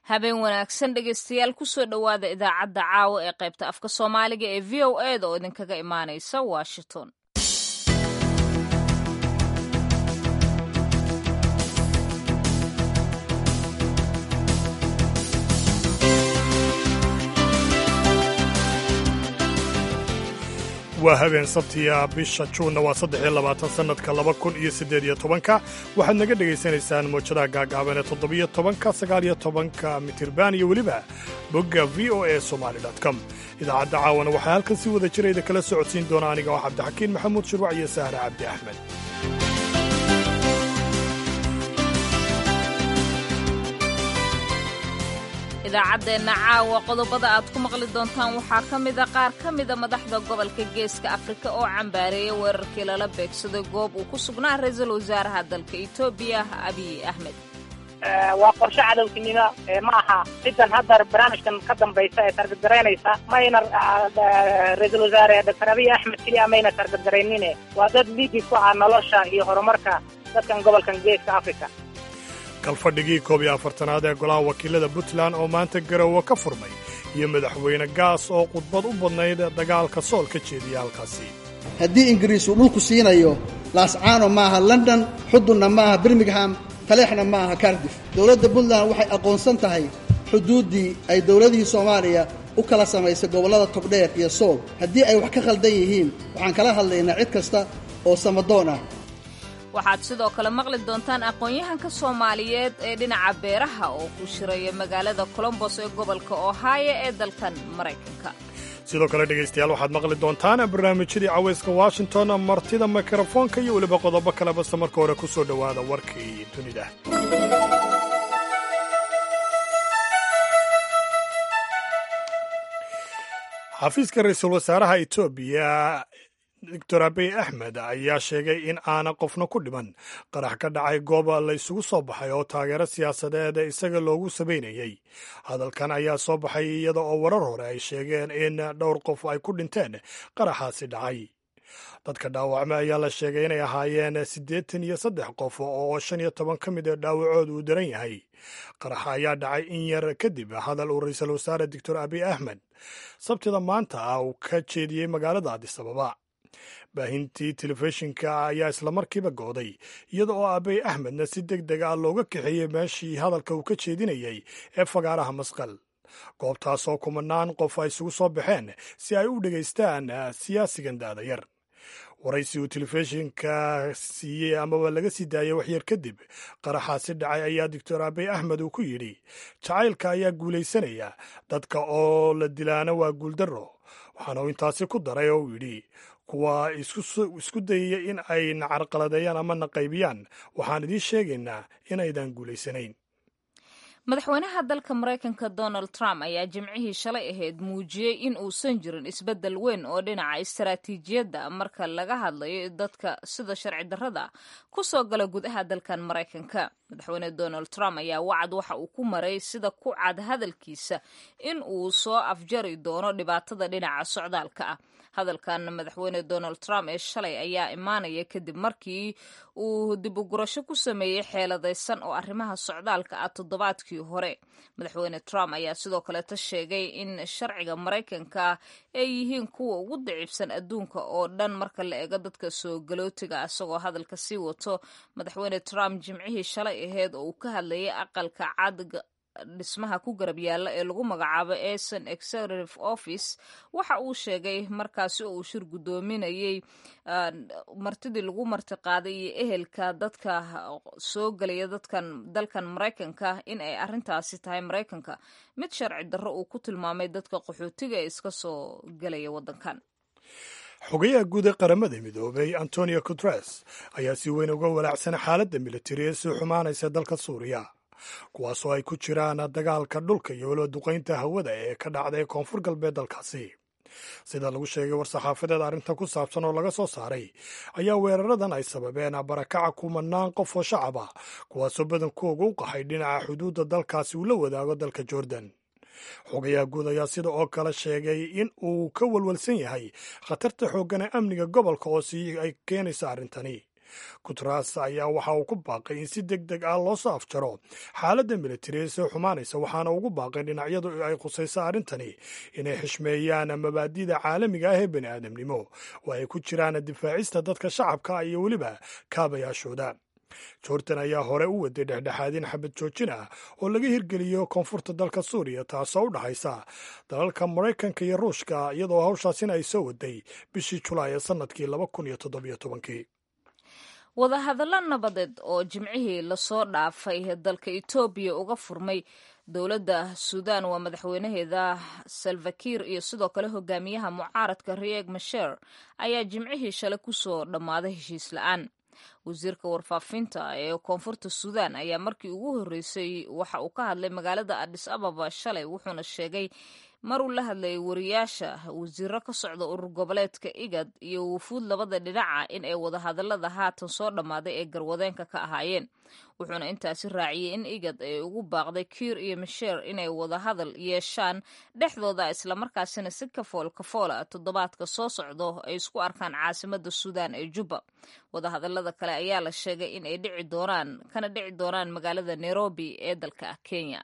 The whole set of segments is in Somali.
habeen wanaagsan dhegaystayaal kusoo dhowaada idaacadda caawa ee qaybta afka soomaaliga ee v o eda oo idinkaga imaanaysa washington waa habeen sabtiya bisha juunna waa saddexiyo labaatan sannadka laba kun iyo siddeed iyo tobanka waxaad naga dhegaysanaysaan moojadaha gaagaaban ee toddobiyo tobanka sagaaliyo tobanka mitirban iyo weliba bogga v o e somaali com idaacadda caawana waxaa halkan si wada jirayda kala socodsiin doona aniga oo cabdixakiin maxamuud shirwac iyo sahra cabdi axmed idaacaddeenna caawa qodobada aad ku maqli doontaan waxaa ka mida qaar ka mida madaxda gobolka geeska afrika oo cambaareeya weerarkii lala beegsaday goob uu ku sugnaa ra-iisul wasaaraha dalka etoobiya abiy axmed waa qorshe cadowtinimo ma aha ciddan hadda barnaamijkan ka dambaysa ee targadgaraynaysa mayna ra-iisul wasaare doctor abiy axmed keliya mayna targadgaraynine waa dad liigi ku ah nolosha iyo horumarka dadkan gobolkan geeska afrika kalfadhigii koob iyo afartanaad ee golaha wakiilada puntland oo maanta garowe ka furmay iyo madaxweyne gaas oo khudbad u badnayd dagaalka sool ka jeediya halkaasi haddii ingiriis uu dhulku siinayo laascaano maaha london xudunna maaha birmingham taleexna ma aha cardif dowladda puntland waxay aqoonsan tahay xuduuddii ay dowladihii soomaaliya u kala samaysay gobollada togdheer iyo sool haddii ay wax ka khaldan yihiin waxaan kala hadlaynaa cid kasta oo samadoon ah waxaad sidoo kale maqli doontaan aqoon-yahanka soomaaliyeed ee dhinaca beeraha oo ku shiraya magaalada colombos ee gobolka ohio ee dalkan maraykanka sidoo kale dhegaystayaal waxaad maqli doontaan barnaamijyadii cawayska washington martida mikrofoonka iyo weliba qodobo kale base marka hore ku soo dhowaada warkii dunida xafiiska ra-iisul wasaaraha etoobiya doctor abiy axmed ayaa sheegay in aana qofna ku dhiman qarax ka dhacay goob la isugu soo baxay oo taageero siyaasadeed isaga loogu sabaynayey hadalkan ayaa soo baxay iyada oo warar hore ay sheegeen in dhowr qof ay ku dhinteen qaraxaasi dhacay dadka dhaawacme ayaa la sheegay inay ahaayeen siddeetan iyo saddex qof oo shan iyo toban ka mid a dhaawacooda uu daran yahay qaraxa ayaa dhacay in yar kadib hadal uu ra-iisul wasaare doctor abiy axmed sabtida maanta ah uu ka jeediyey magaalada adisababa baahintii telefishinka ayaa islamarkiiba gooday iyada oo abiy axmedna si deg deg ah looga kaxeeyey meeshii hadalka uu ka jeedinayey ee fagaaraha masqal goobtaasoo kumanaan qof ay isugu soo baxeen si ay u dhegaystaan siyaasigan daadayar waraysi uu telefishinka siiyey amaba laga sii daayey waxyar kadib qaraxaasi dhacay ayaa doctor abiy axmed uu ku yidhi jacaylka ayaa guulaysanaya dadka oo la dilaana waa guuldarro waxaana uu intaasi ku daray oo uu yidhi kuwa isku dayaya in ay na carqaladeeyaan ama na qaybiyaan waxaan idiin sheegaynaa inaydan guulaysanayn madaxweynaha dalka maraykanka donald trump ayaa jimcihii shalay ahayd muujiyey in uusan jirin isbeddel weyn oo dhinaca istaraatiijiyadda marka laga hadlayo dadka sida sharci darrada ku soo gala gudaha dalkan maraykanka madaxweyne donald trump ayaa wacad waxa uu ku maray sida ku cad hadalkiisa in uu soo afjari doono dhibaatada dhinaca socdaalka ah hadalkan madaxweyne donald trump ee shalay ayaa imaanaya kadib markii uu dib u gurasho ku sameeyey xeeladaysan oo arrimaha socdaalka ah toddobaadkii hore madaxweyne trump ayaa sidoo kaleeta sheegay in sharciga maraykanka ay yihiin kuwa ugu dacibsan adduunka oo dhan marka la eego dadka soo galootiga isagoo hadalka sii wato madaxweyne trump jimcihii shalay aheyd oo uu ka hadlayay aqalka cad dhismaha ku garab yaalla ee lagu magacaabo eson executive office waxa uu sheegay markaasi oo uu shir guddoominayey martidii lagu martiqaaday iyo ehelka dadka soo gelaya dadkan dalkan maraykanka in ay arrintaasi tahay maraykanka mid sharci darro uu ku tilmaamay dadka qaxootiga ee iska soo gelaya waddankan xogayaha guud ee qaramada midoobay antonio guteres ayaa si weyn uga walaacsan xaaladda militari ee sii xumaanaysa dalka suuriya kuwaasoo ay ku jiraan dagaalka dhulka iyo weliba duqaynta hawada ee ka dhacday koonfur galbeed dalkaasi sida lagu sheegay war-saxaafadeed arrintan ku saabsan oo laga soo saaray ayaa weeraradan ay sababeen barakaca kumanaan qof oo shacab ah kuwaasoo badankooga u qaxay dhinaca xuduudda dalkaasi uu la wadaago dalka jordan xogayaha guud ayaa sida oo kale sheegay in uu ka walwalsan yahay khatarta xooggan ee amniga gobolka oo sii ay keenaysa arrintani guteres ayaa waxa uu ku baaqay in si deg deg ah loo soo afjaro xaaladda militari ee soo xumaanaysa waxaana ugu baaqay dhinacyadu ay khusayso arrintani inay xishmeeyaan mabaadida caalamiga ah ee bani aadamnimo oo ay ku jiraan difaacista dadka shacabka iyo weliba kaabayaashooda jordan ayaa hore u waday dhexdhexaadin xabad joojin ah oo laga hirgeliyo koonfurta dalka suuriya taasoo u dhaxaysa dalalka maraykanka iyo ruushka iyadoo hawshaasina ay soo waday bishii julaay ee sannadkii laba kun iyo toddobiyo tobankii wadahadallo nabadeed oo jimcihii lasoo dhaafay dalka etoobiya uga furmay dowladda suudan waa madaxweynaheeda salvakiir iyo sidoo kale hogaamiyaha mucaaradka rieg masher ayaa jimcihii shalay kusoo dhammaaday heshiis la-aan wasiirka warfaafinta ee koonfurta suudan ayaa markii ugu horreysay waxa uu ka hadlay magaalada adis ababa shalay wuxuuna sheegay maruu la hadlayay wariyaasha wasiiro ka socda urur goboleedka igad iyo wufuud labada dhinaca in ay wadahadalada haatan soo dhammaaday ee garwadeenka ka ahaayeen wuxuuna intaasi raaciyey in igad ay ugu baaqday kiir iyo misheer inay wadahadal yeeshaan dhexdooda islamarkaasina si kafool kafoola toddobaadka soo socdo ay isku arkaan caasimada suudan ee jubba wadahadalada kale ayaa la sheegay in ay dhici doonaan kana dhici doonaan magaalada nairobi ee dalka kenya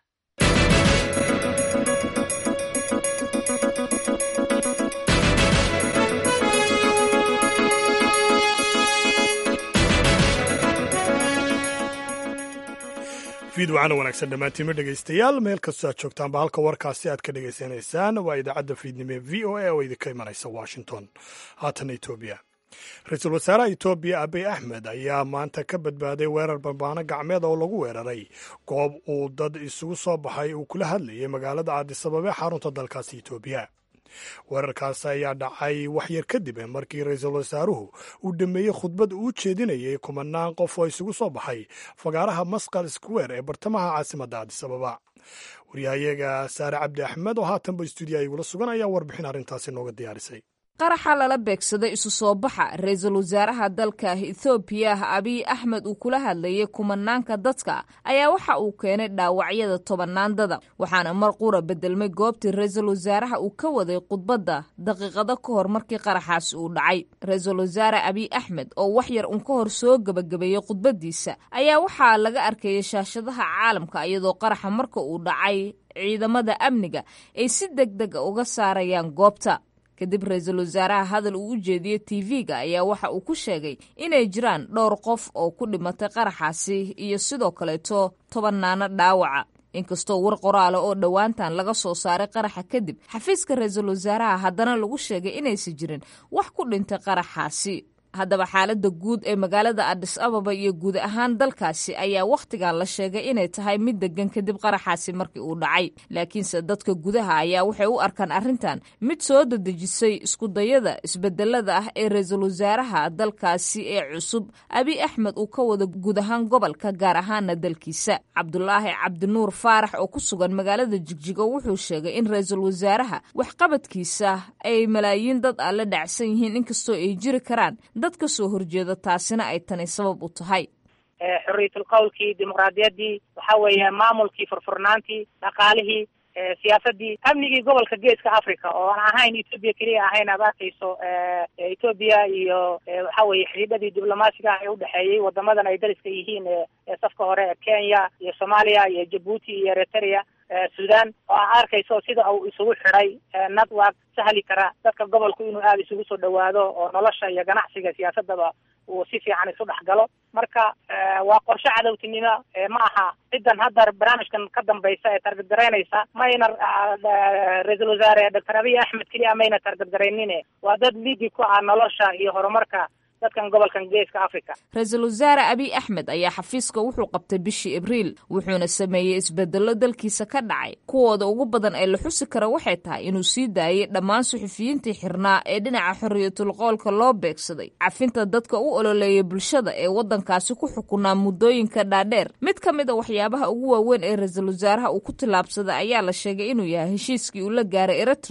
fiidwacana wanaagsan dhammaantiinma dhegaystayaal meel kastoo aad joogtaanba halka warkaasi aad ka dhegaysanaysaan waa idaacadda fiidnimo ee v o a oo idinka imanaysa washington haatana etoobiya ra-iisul wasaaraha etoobiya abiy axmed ayaa maanta ka badbaaday weerar barbaano gacmeed oo lagu weeraray goob uu dad isugu soo baxay uu kula hadlayay magaalada aadisabab ee xarunta dalkaasi etoobiya weerarkaasi ayaa dhacay wax yar kadib markii ra-iisul wasaaruhu uu dhameeyey khudbad uu jeedinayay kumanaan qof oo isugu soo baxay fagaaraha masqal square ee bartamaha caasimadda aadisababa waryahayaga saare cabdi axmed oo haatanba stuudiya igula sugan ayaa warbixin arrintaasi nooga diyaarisay qaraxa lala beegsaday isu soo baxa ra-iisul wasaaraha dalka ethoobiya abiy axmed uu kula hadlayay kumanaanka dadka ayaa waxa uu keenay dhaawacyada tobanaandada waxaana mar qura bedelmay goobtii ra-iisul wasaaraha uu ka waday khudbadda daqiiqado ka hor markii qaraxaasi uu dhacay ra-iisul wasaare abiy axmed oo wax yar uun ka hor soo gebagabeeyey khudbaddiisa ayaa waxaa laga arkayay shaashadaha caalamka iyadoo qaraxa marka uu dhacay ciidamada amniga ay si deg dega uga saarayaan goobta kadib ra-iisul wasaaraha hadal uu u jeediyey tv-ga ayaa waxa uu ku sheegay inay jiraan dhowr qof oo ku dhimatay qaraxaasi iyo sidoo kaleeto tobanaano dhaawaca inkastoo war qoraala oo dhowaantan laga soo saaray qaraxa kadib xafiiska ra-iisul wasaaraha haddana lagu sheegay inaysan jirin wax ku dhintay qaraxaasi haddaba xaaladda guud ee magaalada adis ababa iyo guud ahaan dalkaasi ayaa wakhtigan la sheegay inay tahay mid degan kadib qaraxaasi markii uu dhacay laakiinse dadka gudaha ayaa waxay u arkaan arrintan mid soo dadejisay iskudayada isbedelada ah ee ra-iisul wasaaraha dalkaasi ee cusub abiy axmed uu ka wada guud ahaan gobolka gaar ahaana dalkiisa cabdulaahi cabdinuur faarax oo ku sugan magaalada jigjigo wuxuu sheegay in ra-iisul wasaaraha waxqabadkiisa ay malaayiin dad ah la dhacsan yihiin inkastoo ay jiri karaan dad ka soo horjeeda taasina ay tani sabab u tahay xorriyatul qowlkii dimuqraadiyaddii waxa weeye maamulkii furfurnaantii dhaqaalihii siyaasadii amnigii gobolka geeska africa oo aan ahayn etoobiya keliya ahayn aad arkayso etoobiya iyo waxa weye xidhiidhadii diblomaasiga ah ee udhexeeyey wadamadan ay dariska yihiin ee safka hore ee kenya iyo soomaaliya iyo jabuuti iyo eritrea sudan oo aan arkayso sida uu isugu xidhay network sahli kara dadka gobolku inuu aada isugu soo dhawaado oo nolosha iyo ganacsiga siyaasadaba uu si fiican isu dhex galo marka waa qorshe cadowtinimo ma aha cidan hadda barnaamijkan ka dambaysa ee targadgaraynaysa mayna ra-iisul wasaare doctor abiy axmed keliya mayna targadgaraynine waa dad liigi ku ah nolosha iyo horumarka dadkan gobolkan geeska africa ra-iisul wasaare abiy axmed ayaa xafiiska wuxuu qabtay bishii abriil wuxuuna sameeyey isbedello dalkiisa ka dhacay kuwooda ugu badan ee la xusi kara waxay tahay inuu sii daayey dhammaan suxufiyiintii xirnaa ee dhinaca xorriyatul qoolka loo beegsaday cafinta dadka u ololeeya bulshada ee waddankaasi ku xukunaa muddooyinka dhaadheer mid ka mid a waxyaabaha ugu waaweyn ee ra-iisul wasaaraha uu ku tillaabsaday ayaa la sheegay inuu yahay heshiiskii uu la gaaray eritrea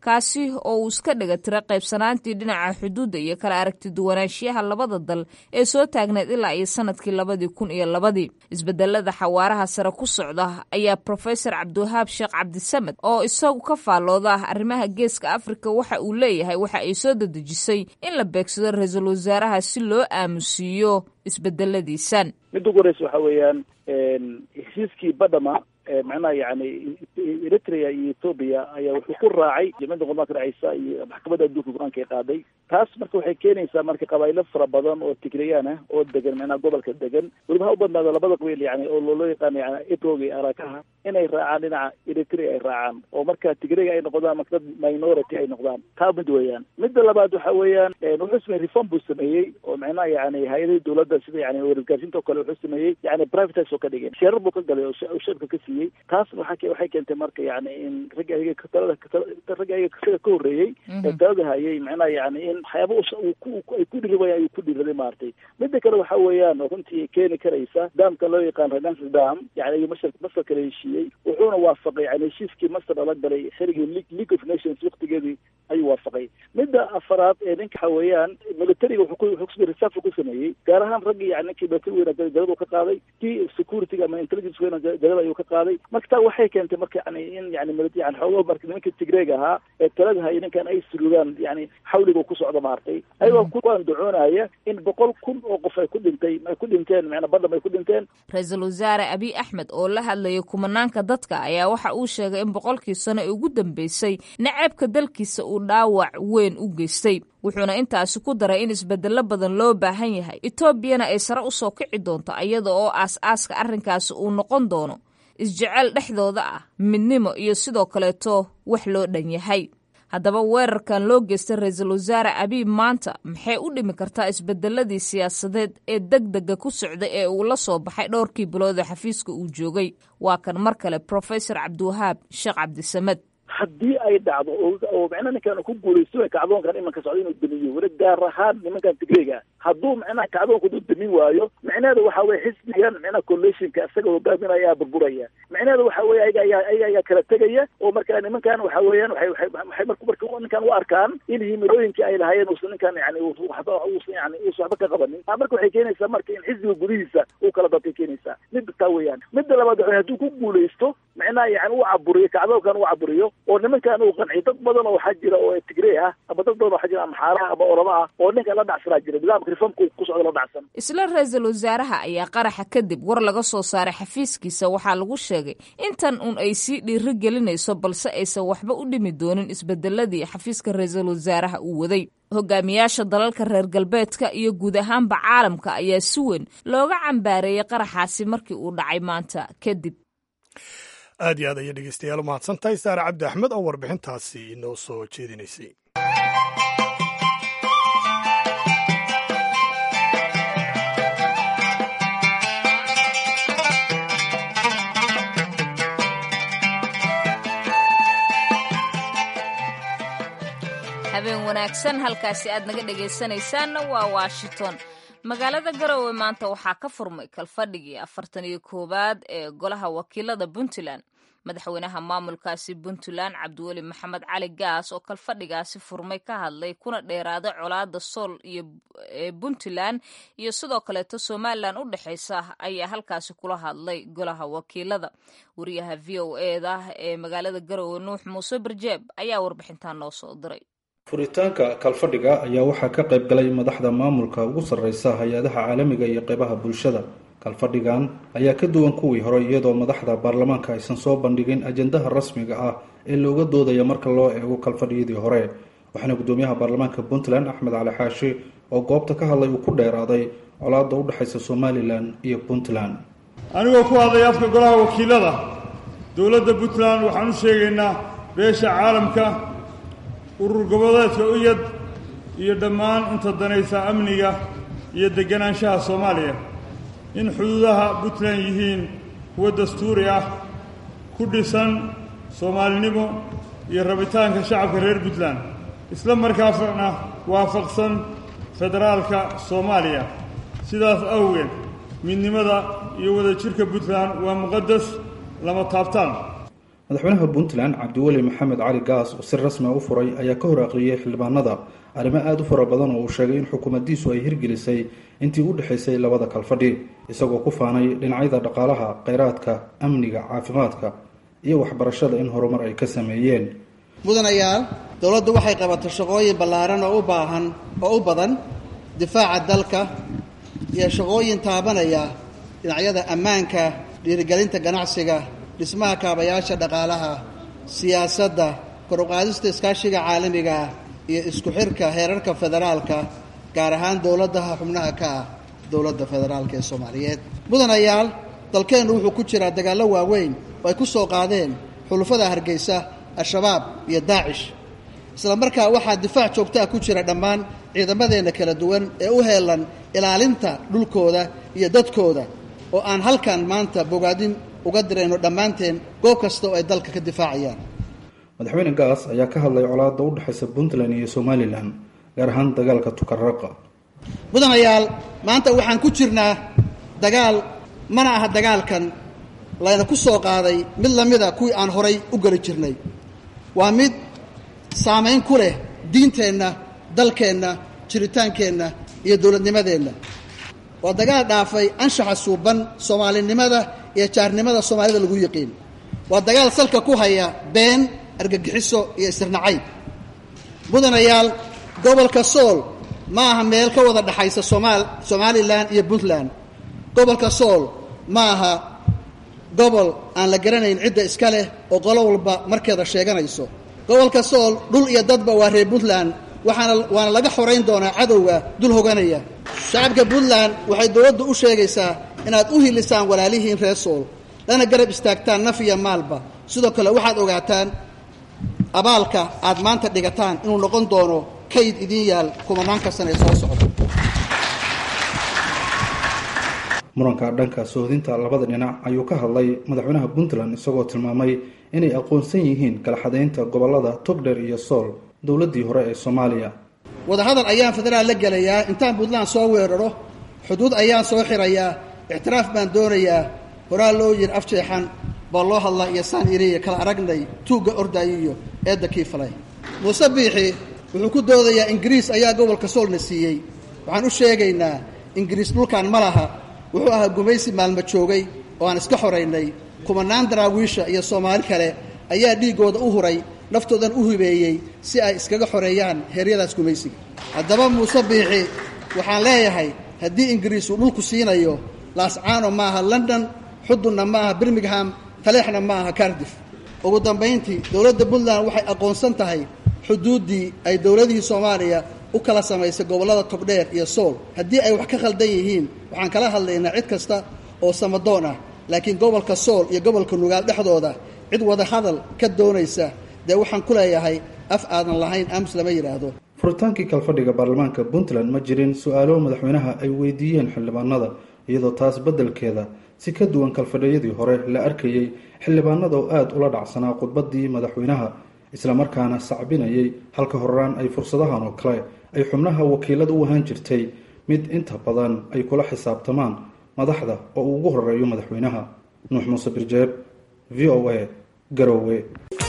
kaasi oo uu iska dhiga tira qaybsanaantii dhinaca xuduudda iyo kala aragti duwanaanshiyaha labada dal ee soo taagneed ilaa iyo sanadkii labadii kun iyo labadii isbedelada xawaaraha sare ku socda ayaa profesor cabdiwahaab sheekh cabdisamed oo isagu ka faallooda ah arrimaha geeska afrika waxa uu leeyahay waxa ay soo dadejisay in la beegsado ra-iisul wasaaraha si loo aamusiiyo isbedeladiisan midda ugu horeysa waxa weeyaan heshiiskii badhama macnaha yani eritrea iyo ethoobia ayaa wuxuu ku raacay jimciyadda qurmaanka dhaceysa iyo maxkamadda adduunka go-aanka ay qaaday taas marka waxay keenaysaa marka qabaayilo fara badan oo tigrayaan ah oo degan macnaha gobolka degan weliba ha u badnaado labada qabiil yani oo loo yaqaano yani ebrog iyo arakaha inay raacaan dhinaca eritrea ay raacaan oo marka tigrayga ay noqdaan marka dad minority ay noqdaan taa mid weeyaan midda labaad waxa weeyaan wuxuu sameeyey reform buu sameeyey oo macnaha yani hay-adihii dowladda sida yani wargaarsiinta oo kale wuxuu sameeyey yani privatize oo ka dhigeen sheerar buu ka galay oo shacabka ka siiyey taas waxa waxay keentay marka yani in ragga ayaga talada ragga ayaga sida ka horreeyey ee talada hayay macnaha yani in waxyaaba ay ku dhiri wayan ayuu ku dhiraday maaragtay midda kale waxa weeyaan oo runtii keeni karaysa daamka loo yaqaan renaissance dam yani ayuu masar masar kala heshiiyey wuxuuna waafaqay yani heshiiskii masar lala galay xerigii league of nations waktigeedii ayuu waafaqay midda afaraad ee ninka waxa weeyaan militariga wuxuu ku reserve ku sameeyey gaar ahaan raggii yani ninkii military weyna galada ka qaaday kii security ama intelligence weyna galada ayuu ka qaaday marka taa waxay keentay marka yani in yani yani xoogo marka nimanka tigreeg ahaa ee talada haya ninkan ay surugaan yani xawliga ku socdo maartay ayagoo ku andacoonaya in boqol kun oo qof ay ku dhintay ay ku dhinteen macnaa badham ay ku dhinteen ra-iisul wasaare abiy axmed oo la hadlayay kumanaanka dadka ayaa waxa uu sheegay in boqolkii sano ee ugu dambeysay naceebka dalkiisa uu dhaawac weyn u geystay wuxuuna intaasi ku daray in isbedelo badan loo baahan yahay etoobiyana ay sare usoo kici doonto iyada oo aas-aaska arrinkaasi uu noqon doono isjecel dhexdooda ah midnimo iyo sidoo kaleeto wax loo dhan yahay haddaba weerarkan loo geystay ra-iisul wasaare abiy maanta maxay u dhimi kartaa isbedeladii siyaasadeed ee deg dega ku socday ee uu la soo baxay dhowrkii bilood ee xafiiska uu joogay waa kan mar kale profesor cabdiwahaab sheekh cabdisamed haddii ay dhacdo oo macnaha ninkan ku guulaysto kacdoonkan imanka socda inuu damiyo weli gaar ahaan nimankan tigreyga hadduu macnaha kacdoonka u damin waayo micnaheeda waxa weye xisbigan macnaha coalitionka isaga hogaaminaya ayaa burburaya micnaheeda waxa weye ayaga ayaa ayaga ayaa kala tegaya oo marka nimankan waxa weeyaan waxay waxay waxay marka marka ninkan u arkaan in himilooyinkii ay lahaayeen uusan ninkan yani waxba uusan yani uusan waxba ka qabanin taa marka waxay keenaysaa marka in xisbiga gudihiisa uu kala dadkay keenaysaa midda taa weeyaan midda labaad waxa hadduu ku guulaysto macnaha yani uu caburiyo kacdoonkan uu caburiyo oo nimankan uu qanciyo dad badan oo waxaa jira oo tigrey ah ama dad badan waxaa jira ama xaaraha ama orama ah oo ninkan la dhacsanaa jira nidaamka reformka ku socda la dhacsan isla ra-iisul wasaaraha ayaa qaraxa kadib war laga soo saaray xafiiskiisa waxaa lagu sheegay intan un ay sii dhiiri gelinayso balse aysan waxba u dhimi doonin isbedeladii xafiiska ra-iisul wasaaraha uu waday hogaamiyaasha dalalka reer galbeedka iyo guud ahaanba caalamka ayaa si weyn looga cambaareeyey qaraxaasi markii uu dhacay maanta kadib aad iyo aad ayay dhegeystayaal u mahadsantahay saare cabdi axmed oo warbixintaasi inoo soo jeedinaysay habeen wanaagsan halkaasi aad naga dhegaysanaysaanna waa washington magaalada garowe maanta waxaa ka furmay kalfadhigii afartan iyo koowaad ee golaha wakiilada puntland madaxweynaha maamulkaasi puntland cabdiweli maxamed cali gaas oo kalfadhigaasi furmay ka hadlay kuna dheeraaday colaada sool iyo puntland iyo sidoo kaleeto somalilan u dhexeysa ayaa halkaasi kula hadlay golaha wakiilada wariyaha v o eda ee magaalada garowe nuux muuse barjeeb ayaa warbixintan noo soo diray furitaanka kalfadhiga ayaa waxaa ka qayb galay madaxda maamulka ugu sarreysa hay-adaha caalamiga iyo qeybaha bulshada kalfadhigan ayaa ka duwan kuwii hore iyadoo madaxda baarlamaanka aysan soo bandhigin ajendaha rasmiga ah ee looga doodaya marka loo eego kalfadhiyadii hore waxaana guddoomiyaha baarlamaanka puntland axmed cali xaashi oo goobta ka hadlay uu ku dheeraaday colaadda u dhexaysa somalilan iyo puntland anigoo ku hadlay afka golaha wakiilada dowladda puntland waxaan u sheegaynaa beesha caalamka urur goboleedka uyad iyo dhammaan inta danaysa amniga iyo deganaanshaha soomaaliya in xuduudaha puntland yihiin kuwo dastuuri ah ku dhisan soomaalinimo iyo rabitaanka shacabka reer puntland isla markaasna waafaqsan federaalka soomaaliya sidaas awgeed midnimada iyo wadajirka puntland waa muqadas lama taabtaan madaxweynaha puntland cabdiweli maxamed cali gaas oo si rasmi u furay ayaa ka hor aqriyay xildhibaanada arrimo aada u fara badan oo uu sheegay in xukuumaddiisu ay hirgelisay intii u dhexaysay labada kalfadhi isagoo ku faanay dhinacyada dhaqaalaha kheyraadka amniga caafimaadka iyo waxbarashada in horumar ay ka sameeyeen mudanayaal dowladdu waxay qabatay shaqooyin ballaaran oo u baahan oo u badan difaaca dalka iyo shaqooyin taabanaya dhinacyada ammaanka dhiirigelinta ganacsiga dhismaha kaabayaasha dhaqaalaha siyaasadda kor uqaadista iskaashiga caalamiga ah iyo isku xirka heerarka federaalka gaar ahaan dowladaha xubnaha ka ah dowladda federaalka ee soomaaliyeed mudanayaal dalkeennu wuxuu ku jiraa dagaallo waaweyn oo ay ku soo qaadeen xulufada hargeysa al-shabaab iyo daacish isla markaa waxaa difaac joogtaa ku jira dhammaan ciidamadeenna kala duwan ee u heelan ilaalinta dhulkooda iyo dadkooda oo aan halkan maanta bogaadin uga dirayno dhammaanteen goob kasta oo ay dalka ka difaacayaan madaxweyne gaas ayaa ka hadlay colaadda u dhexaysa puntland iyo somalilan gaar ahaan dagaalka tukaraqa mudanayaal maanta waxaan ku jirnaa dagaal mana aha dagaalkan layna ku soo qaaday mid lamida kuwii aan horay u geli jirnay waa mid saamayn ku leh diinteenna dalkeenna jiritaankeenna iyo dowladnimadeenna waa dagaal dhaafay anshaxa suuban soomaalinimada iyo jaarnimada soomaalida lagu yiqiin waa dagaal salka ku haya been argagixiso iyo isirnacayb mudanayaal gobolka sool ma aha meel ka wada dhexaysa somaal somalilan iyo puntland gobolka sool ma aha gobol aan la garanayn cidda iska leh oo qolo walba markeeda sheeganayso gobolka sool dhul iyo dadba waa reer puntland waxaana waana laga xorayn doonaa cadowga dul hoganaya shacabka puntland waxay dowladdu u sheegaysaa inaad u hilisaan walaalihiin reer sool lana garab istaagtaan naf iyo maalba sidoo kale waxaad ogaataan abaalka aad maanta dhigataan inuu noqon doono kayd idiin yaal kumanaanka sane ee soo socda muranka dhanka sohdinta labada dhinac ayuu ka hadlay madaxweynaha puntland isagoo tilmaamay inay aqoonsan yihiin kala xadaynta gobolada togdher iyo sool dowladdii hore ee soomaaliya wadahadal ayaan federaal la gelayaa intaan puntland soo weeraro xuduud ayaan soo xirayaa ictiraaf baan doonayaa horaa loo yiri afjeexan baa loo hadlaa iyo saan iriya kala aragnay tuugga ordaayo iyo eedda kii falay muuse biixi wuxuu ku doodayaa ingiriis ayaa gobolka soolna siiyey waxaan u sheegaynaa ingiriis dhulkan ma laha wuxuu ahaa gumaysi maalmo joogay oo aan iska xoraynay kumanaan daraawiisha iyo soomaali kale ayaa dhiiggooda u huray naftoodan u hibeeyey si ay iskaga xoreeyaan heeryadaas gumaysiga haddaba muuse biixi waxaan leeyahay haddii ingiriis uu dhulku siinayo laascaano ma aha london xudunna ma aha birmingham taleexna ma aha cardif ugu dambayntii dowladda puntland waxay aqoonsan tahay xuduuddii ay dowladihii soomaaliya u kala samaysay gobollada togdheer iyo sool haddii ay wax ka khaldan yihiin waxaan kala hadlaynaa cid kasta oo samadoon ah laakiin gobolka sool iyo gobolka nugaal dhexdooda cid wada hadal ka doonaysa dee waxaan ku leeyahay af aadan lahayn aamus lama yidhaahdo furitaankii kalfadhiga baarlamaanka puntland ma jirin su-aalo madaxweynaha ay weydiiyeen xildhibaanada iyadoo taas beddelkeeda si ka duwan kalfadhiyadii hore la arkayey xildhibaanada oo aada ula dhacsanaa khudbaddii madaxweynaha islamarkaana sacbinayay halka horaan ay fursadahan oo kale ay xubnaha wakiilada u ahaan jirtay mid inta badan ay kula xisaabtamaan madaxda oo uu ugu horeeyo madaxweynaha nuux muuse birjeeb v o a garowe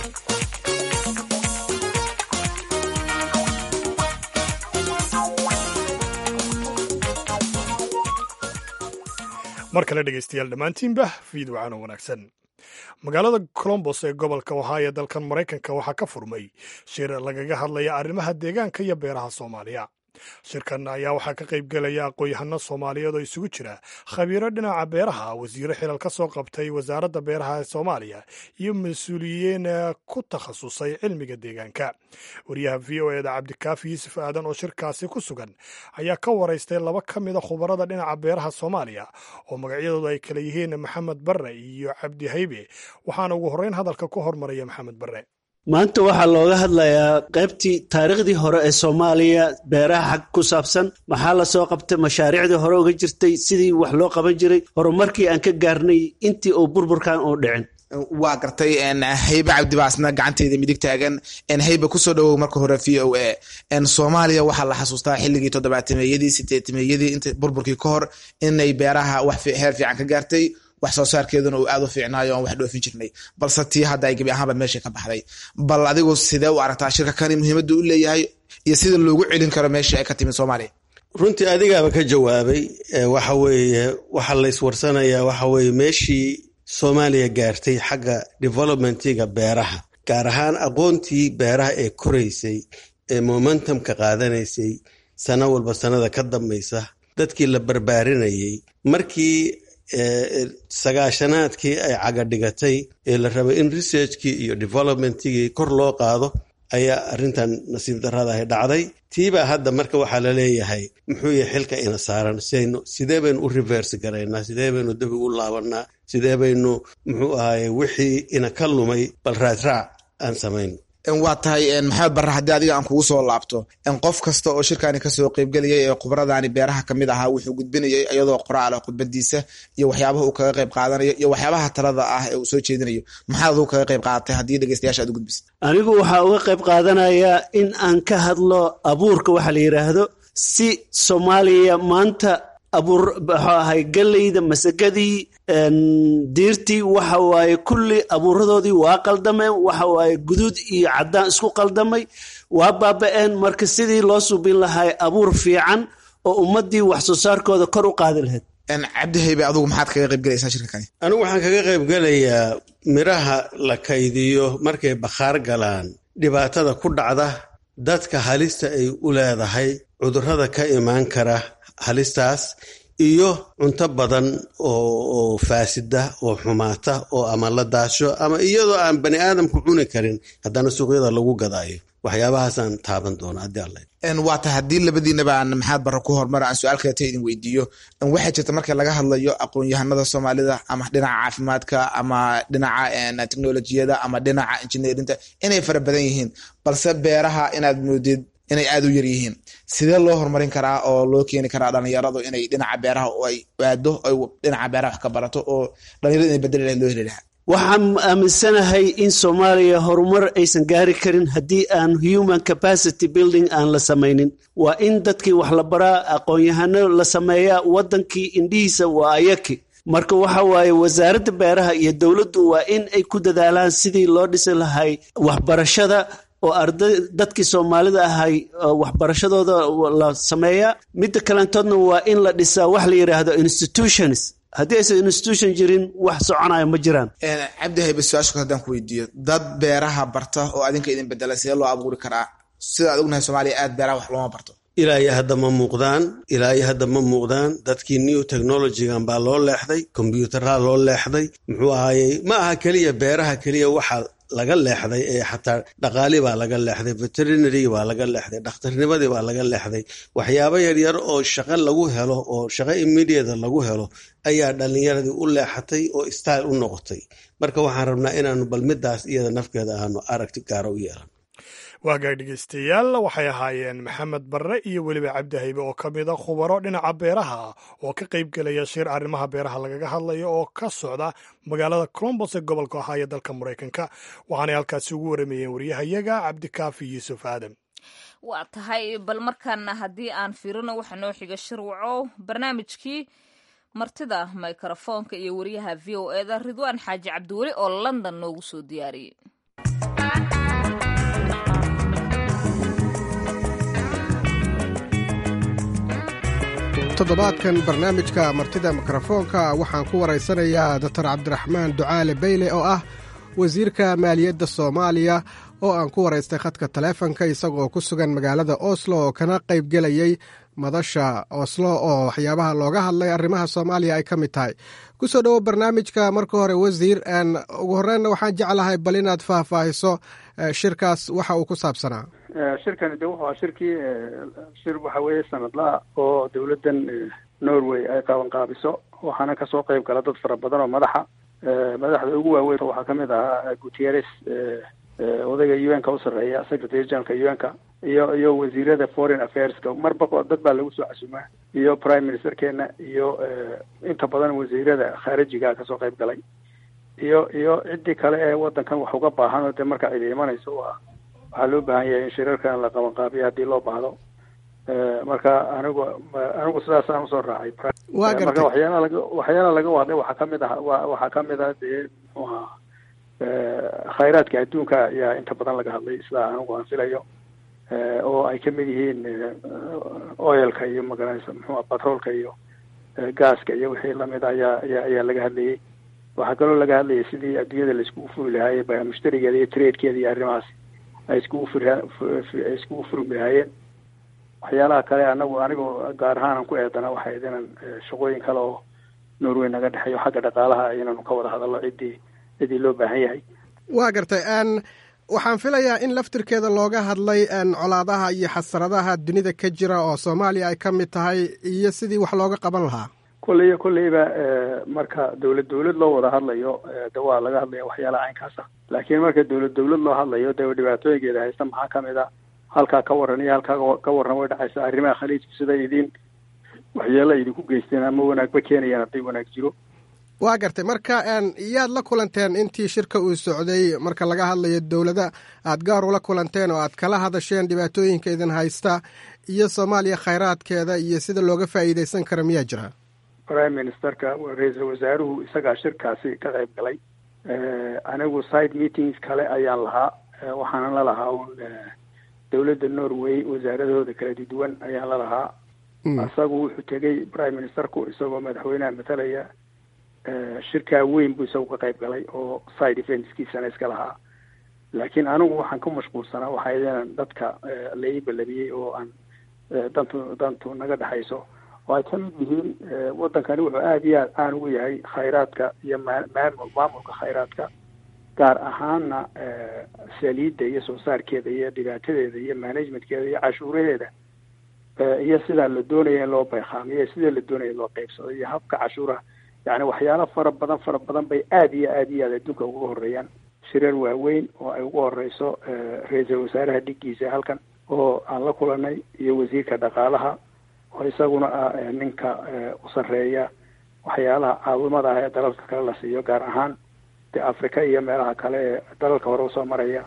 mar kale dhegaystayaal dhammaantiinba fiid wacaan oo wanaagsan magaalada colombos ee gobolka ohaayo dalkan maraykanka waxaa ka furmay shir lagaga hadlaya arrimaha deegaanka iyo beeraha soomaaliya shirkan ayaa waxaa ka qayb gelaya aqoon-yahano soomaaliyeed oo isugu jira khabiiro dhinaca beeraha wasiiro xilal ka soo qabtay wasaaradda beeraha ee soomaaliya iyo mas-uuliyiin ku takhasusay cilmiga deegaanka wariyaha v o eda cabdikaafi yuusuf aadan oo shirkaasi ku sugan ayaa ka waraystay laba ka mida khubarada dhinaca beeraha soomaaliya oo magacyadoodu ay kala yihiin maxamed barre iyo cabdi haybe waxaana ugu horreyn hadalka ku hormaraya maxamed barre maanta waxaa looga hadlayaa qaybtii taariikhdii hore ee soomaaliya beeraha xag ku saabsan maxaa lasoo qabtay mashaariicdii hore uga jirtay sidii wax loo qaban jiray horumarkii aan ka gaarnay intii uu burburkan uu dhicin waa gartay haybe cabdibaasna gacanteeda midig taagan haybe kusoo dhawow marka hore v o a soomaaliya waxaa la xasuustaa xilligii toddobaatameeyadii sideetameeyadii int burburkii ka hor inay beeraha wax heer fiican ka gaartay wax soo saarkeeduna uu aad u fiicnaayo aan wax dhoofin jirnay balse tii hadda ay gebi ahaanba meesha ka baxday bal adigu sidee u aragtaa shirka kani muhiimadda u leeyahay iyo sida loogu celin karo meeshii ay ka timid soomaaliya runtii adigaaba ka jawaabay waxa weeye waxaa la iswarsanayaa waxa weeye meeshii soomaaliya gaartay xagga developmentiga beeraha gaar ahaan aqoontii beeraha ee koraysay ee momentumka qaadanaysay sano walba sanada ka dambaysa dadkii la barbaarinayay markii sagaashanaadkii ay cagadhigatay ee la rabay in researchkii iyo developmentigii kor loo qaado ayaa arrintan nasiib darradahay dhacday tiibaa hadda marka waxaa la leeyahay muxuu yahay xilka ina saaran sidaynu sidee baynu u reverse garaynaa sidee baynu dib ugu laabanaa sidee baynu muxuu ahaye wixii ina ka lumay bal raadraac aan samayn waa tahay maxamed barre haddii adiga aan kugu soo laabto qof kasta oo shirkani kasoo qeybgelayay ee khubradani beeraha kamid ahaa wuxuu gudbinayay iyadoo qoraal ah khudbadiisa iyo waxyaabaha uu kaga qeyb qaadanayo iyo waxyaabaha talada ah ee uu soo jeedinayo maxaad adigu kaga qeyb qaadatay haddii dhegeystayaasha aad u gudbisa anigu waxaa uga qayb qaadanayaa in aan ka hadlo abuurka waxa la yidhaahdo si soomaaliya maanta abuur muxuu ahay galleyda masagadii diirtii waxa waaye kulli abuuradoodii waa qaldameen waxa waaye guduud iyo caddaan isku qaldamay waa baaba-een marka sidii loo subin lahay abuur fiican oo ummaddii wax soo saarkooda kor u qaadi lahayd cabdihaybe adigu maxaad kaga qayb galaysaa shirka kani anigu waxaan kaga qayb gelayaa miraha la kaydiyo markay bakhaar galaan dhibaatada ku dhacda dadka halista ay u leedahay cudurrada ka imaan kara halistaas iyo cunto badan oo faasida oo xumaata oo ama la daasho ama iyadoo aan bani aadamku cuni karin haddana suuqyada lagu gadaayo waxyaabahaasaan taaban doona haddii alla waa tahay haddii labadiinaba aan maxamed barre ku horumar aan su-aal kaleta idin weydiiyo waxaa jirta marka laga hadlayo aqoon-yahanada soomaalida ama dhinaca caafimaadka ama dhinaca technolojiyada ama dhinaca injineerinta inay fara badan yihiin balse beeraha inaad moodid inay aada u yar yihiin sidee loo horumarin karaa oo loo keeni karaa dhalinyaradu inay dhinaca beeraha ay aado ay dhinaca beeraha wax ka barato oo dhalinyaradu inay bedeli lahayd loo heli lahaa waxaan aaminsanahay in soomaaliya horumar aysan gaari karin haddii aan human capacity building aan la samaynin waa in dadkii wax la baraa aqoon-yahano la sameeyaa waddankii indhihiisa waa ayaki marka waxa waaye wasaaradda beeraha iyo dowladdu waa in ay ku dadaalaan sidii loo dhisi lahay waxbarashada oo arday dadkii soomaalida ahay waxbarashadooda la sameeyaa midda kalentoodna waa in la dhisaa wax la yidhaahdo institutions haddii aysan institution jirin wax soconaya ma jiraan cabdihaybe su-aasha haddaan ku weydiiyo dad beeraha barta oo adinka idin bedela sidee loo abuuri karaa sida aad ognahay soomaaliya aad beeraha wax looma barto ilaa iyo hadda ma muuqdaan ilaa iyo hadda ma muuqdaan dadkii new technologygan baa loo leexday kombyuutaraha loo leexday muxuu ahayey ma aha keliya beeraha keliya waxa laga leexday ee xataa dhaqaali baa laga leexday veterinary baa laga leexday dhakhtarnimadii baa laga leexday waxyaabo yaryar oo shaqo lagu helo oo shaqo immediata lagu helo ayaa dhalinyaradii u leexatay oo style u noqotay marka waxaan rabnaa inaanu bal midaas iyada nafkeeda aanu aragti gaaro u yeelan waagaag dhegeystayaal waxay ahaayeen maxamed barre iyo weliba cabdihaybe oo ka mid a khubaro dhinaca beeraha oo ka qayb gelaya shir arrimaha beeraha lagaga hadlayo oo ka socda magaalada colombos ee gobolka ohaayo dalka maraykanka waxaanay halkaasi ugu waramayeen waryahayaga cabdikaafi yuusuf aadam waa tahay bal markaana haddii aan fiirino waxa noo xiga shirwaco barnaamijkii martida mikrofoonka iyo wariyaha v o eda ridwaan xaaji cabdiweli oo london noogu soo diyaariyey toddobaadkan barnaamijka martida mikrofoonka waxaan ku waraysanayaa dotor cabdiraxmaan ducaale beyle oo ah wasiirka maaliyadda soomaaliya oo aan ku waraystay khadka taleefonka isagoo ku sugan magaalada oslo oo kana qaybgelayay madasha oslo oo waxyaabaha looga hadlay arrimaha soomaaliya ay ka mid tahay kusoo dhowo barnaamijka marka hore wasiir ugu horreynna waxaan jeclahay bal inaad faahfaahiso shirkaas waxa uu ku saabsanaa shirkani de wuxuu ahaa shirkii shir waxa weeye sanadlaha oo dowladdan norway ay qaban qaabiso waxaana kasoo qayb gala dad fara badan oo madaxa madaxda ugu waaweyn waxaa kamid ahaa gutieres odayga u n ka u sarreeya secretary generalka u n ka iyo iyo wasiirada foreign affairska marba dad baa lagu soo casumaa iyo prime ministerkeena iyo inta badan wasiirada khaarijiga kasoo qayb galay iyo iyo ciddii kale ee wadankan wax uga baahan oo dee marka cidi imanayso waa waxaa loo baahan yahay in shirarkan la qabanqaabiyo haddii loo baahdo marka anigu anigu sidaasaan usoo raacay waa marka gartay waxyaalaha laga waxyaalaha laga hadlay waxaa kamid ah wa waxaa kamid ah dee muxuu ahaa khayraadka adduunka ayaa inta badan laga hadlay sida anigu aan filayo oo ay kamid yihiin oilka iyo magaranaysa muxuu batroolka iyo gaaska iyo wixii lamid a ayaa ayaa ayaa laga hadlayay waxaa kaloo laga hadlayay sidii adduunyada la iskugu furi lahaayey ba mushtarigeeda iyo tradekeeda iyo arrimahaas ay iskugu furi ay iskugu furmi lahaayeen waxyaalaha kale anagu anigu gaar ahaan aan ku eedana waxay ahayd inaan shaqooyin kale oo norway naga dhexeeyo xagga dhaqaalaha inaanu ka wada hadalno ciddii ciddii loo baahan yahay waa gartay n waxaan filayaa in laftirkeeda looga hadlay n colaadaha iyo xasaradaha dunida ka jira oo soomaaliya ay ka mid tahay iyo sidii wax looga qaban lahaa kolleyba kolleyba marka dawlad dawlad loo wada hadlayo de waa laga hadlaya waxyaalaha caynkaas ah laakiin marka dawlad dawlad loo hadlayo dee dhibaatooyinkeeda haysta maxaa kamid a halkaa ka waran iyo halkaa ka waran way dhacaysa arrimaha khaliijka sida idin waxyaala idinku geysteen ama wanaagba keenayaan hadday wanaag jiro waa gartay marka yaad la kulanteen intii shirka uu socday marka laga hadlayo dowlada aad gaar ula kulanteen oo aad kala hadasheen dhibaatooyinka idin haysta iyo soomaaliya khayraadkeeda iyo sida looga faa'iidaysan kara miyaa jira prime ministerka ra-iisul wasaaruhu isagaa shirkaasi ka qayb galay anigu side meetings kale ayaan lahaa waxaanan la lahaa un dowladda norway wasaaradahooda kala duwan ayaan la lahaa isagu wuxuu tegey prime ministerku isagoo madaxweynaha matalaya shirkaa weyn buu isagu ka qayb galay oo side eventskiisana iska lahaa laakiin anigu waxaan ku mashquulsanaa waxaa inaan dadka la ii ballamiyey oo aan dantu dantu naga dhexayso oo ay kamid yihiin waddankani wuxuu aada iyo aad caan ugu yahay khayraadka iyo maamul maamulka khayraadka gaar ahaana saliidda iyo soo saarkeeda iyo dhibaatadeeda iyo managementkeeda iyo cashuuraheeda iyo sidaa la doonaya in loo bayqaamiyo sida la doonaya in loo qeybsado iyo habka cashuuraha yani waxyaalo fara badan fara badan bay aada iyo aada iyo aad adduunka uga horeeyaan shirar waaweyn oo ay ugu horeyso ra-iisul wasaaraha dhigiisa halkan oo aan la kulanay iyo wasiirka dhaqaalaha oo isaguna ah ninka u sarreeya waxyaalaha caawimada ah ee dalalka kale la siiyo gaar ahaan de africa iyo meelaha kale ee dalalka hore usoo maraya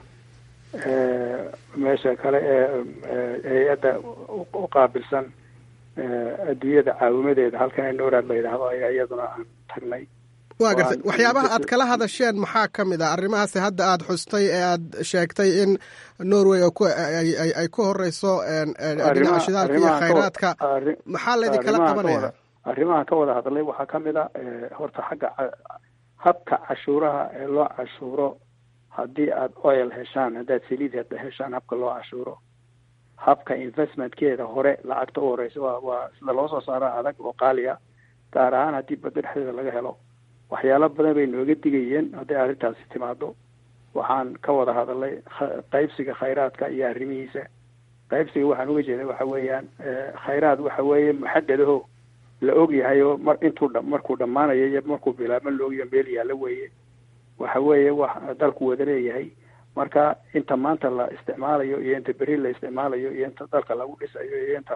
meesha kale ee hay-adda u qaabilsan adduunyada caawimadeeda halkan ee noorad la yidhaahdo ayaa iyaduna aan tagnay waa gartay waxyaabaha aad kala hadasheen maxaa ka mid ah arrimahaasi hadda aad xustay ee aad sheegtay in norway ay ku horeyso dhinaca shidaalka iyo khayraadka maxaa laydin kala qabanaya arrimahan ka wada hadlay waxaa kamid a horta xagga habka cashuuraha ee loo cashuuro haddii aad oil heshaan haddaad saliid heshaan habka loo cashuuro habka investmentkeeda hore lacagta u horeysa waa waa sida loo soo saaro adag oo qaaliya gaar ahaan haddii badda dhexdeeda laga helo waxyaalo badan bay nooga digayeen hadday arrintaasi timaado waxaan ka wada hadalay qaybsiga khayraadka iyo arrimihiisa qaybsiga waxaan uga jeeda waxa weeyaan khayraad waxa weeye muxadadaho la og yahay oo mar intuu dha markuu dhammaanayo iyo markuu bilaabma la ogyaho meel yaalla weeye waxa weeye wax dalku wada leeyahay marka inta maanta la isticmaalayo iyo inta beri la isticmaalayo iyo inta dalka lagu dhisayo iyo inta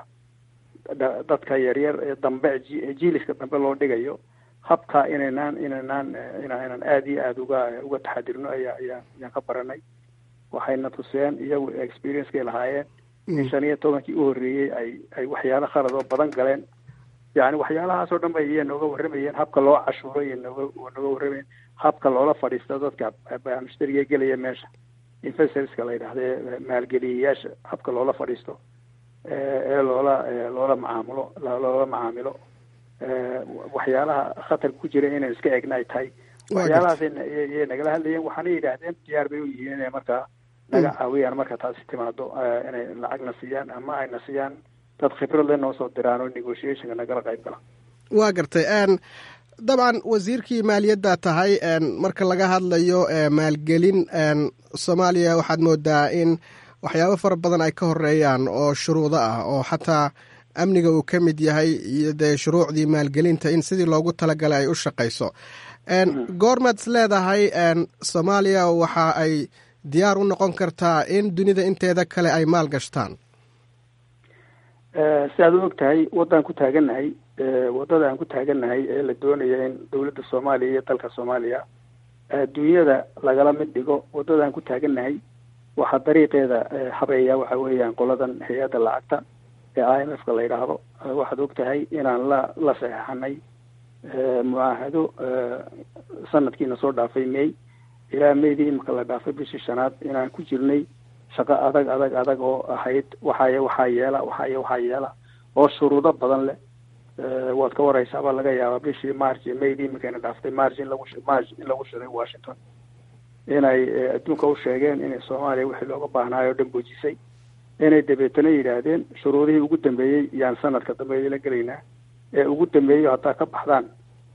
dadka yaryar ee dambe jiiliska dambe loo dhigayo habka inaynaan inaynaan inaynan aada iyo aada uga uga taxadirno ayaa ayaa ayaan ka baranay waxayna tuseen iyagu experiencekay lahaayeen in shan iyo tobankii u horreeyey ay ay waxyaalo khalad oo badan galeen yani waxyaalahaasoo dhan bay iya nooga warramayeen habka loo cashuuro iyo nooga nooga warramayeen habka loola fadhiisto dadka mushtariga gelaya meesha investorska la yidhahda ee maalgeliyayaasha habka loola fadhiisto ee loola loola macaamulo loola macaamilo waxyaalaha khatarka ku jira inay iska egna ay tahay waxyaalahaas yay nagala hadlayeen waxaana yidhaahdeen diyaar bay u yihiin inay markaa naga caawiyaan marka taasi timaado inay lacagna siiyaan ama ayna siiyaan dad khibrad le noo soo diraan oo negotiationka nagala qayb gala waa gartay dabcan wasiirkii maaliyadda tahay marka laga hadlayo maalgelin soomaaliya waxaad moodaa in waxyaabo fara badan ay ka horeeyaan oo shuruudo ah oo xataa amniga uu ka mid yahay iyo dee shuruucdii maalgelinta in sidii loogu talagalay ay u shaqayso goormaad is leedahay soomaaliya waxa ay diyaar u noqon kartaa in dunida inteeda kale ay maal gashtaan si aad u og tahay waddaan ku taagannahay waddada aan ku taagannahay ee la doonaya in dowladda soomaaliya iyo dalka soomaaliya adduunyada lagala mid dhigo waddadaan ku taagannahay waxaa dariiqeeda habeeya waxa weeyaan qoladan hay-adda lacagta ee i m f ka la yidhaahdo waxaad og tahay inaan la la saxeixanay mucaahado sanadkiina soo dhaafay may ilaa maydii imika la dhaafay bishii shanaad inaan ku jirnay shaqo adag adag adag oo ahayd waxaay waxaa yeela waxaay waxaa yeela oo shuruudo badan leh waad ka wareysaabaa laga yaabaa bishii march maydii imikayna dhaaftay march in lagu march in lagu shiray washington inay adduunka u sheegeen inay soomaaliya wixii looga baahnaayo o dhan boojisay inay dabeetana yidhaahdeen shuruudihii ugu dambeeyey yaan sanadka dambe la gelaynaa ee ugu dambeeyo haddaa ka baxdaan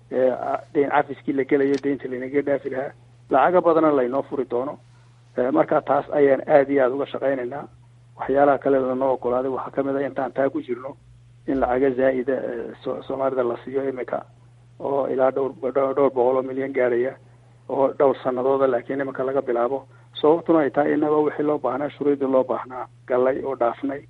deyn cafiskii la gelayo deynta laynaga dhaafi lahaa lacaga badana laynoo furi doono marka taas ayaan aada iyo aada uga shaqaynaynaa waxyaalaha kale lanoo ogolaaday waxaa kamid a intaan taa ku jirno in lacaga zaa'ida soomaalida la siiyo imika oo ilaa dhowr dhowr boqol oo milyan gaadhaya oo dhowr sanadooda laakiin iminka laga bilaabo sababtuna ay tahay inagoo wixii loo baahnaa shuruudii loo baahnaa galay oo dhaafnay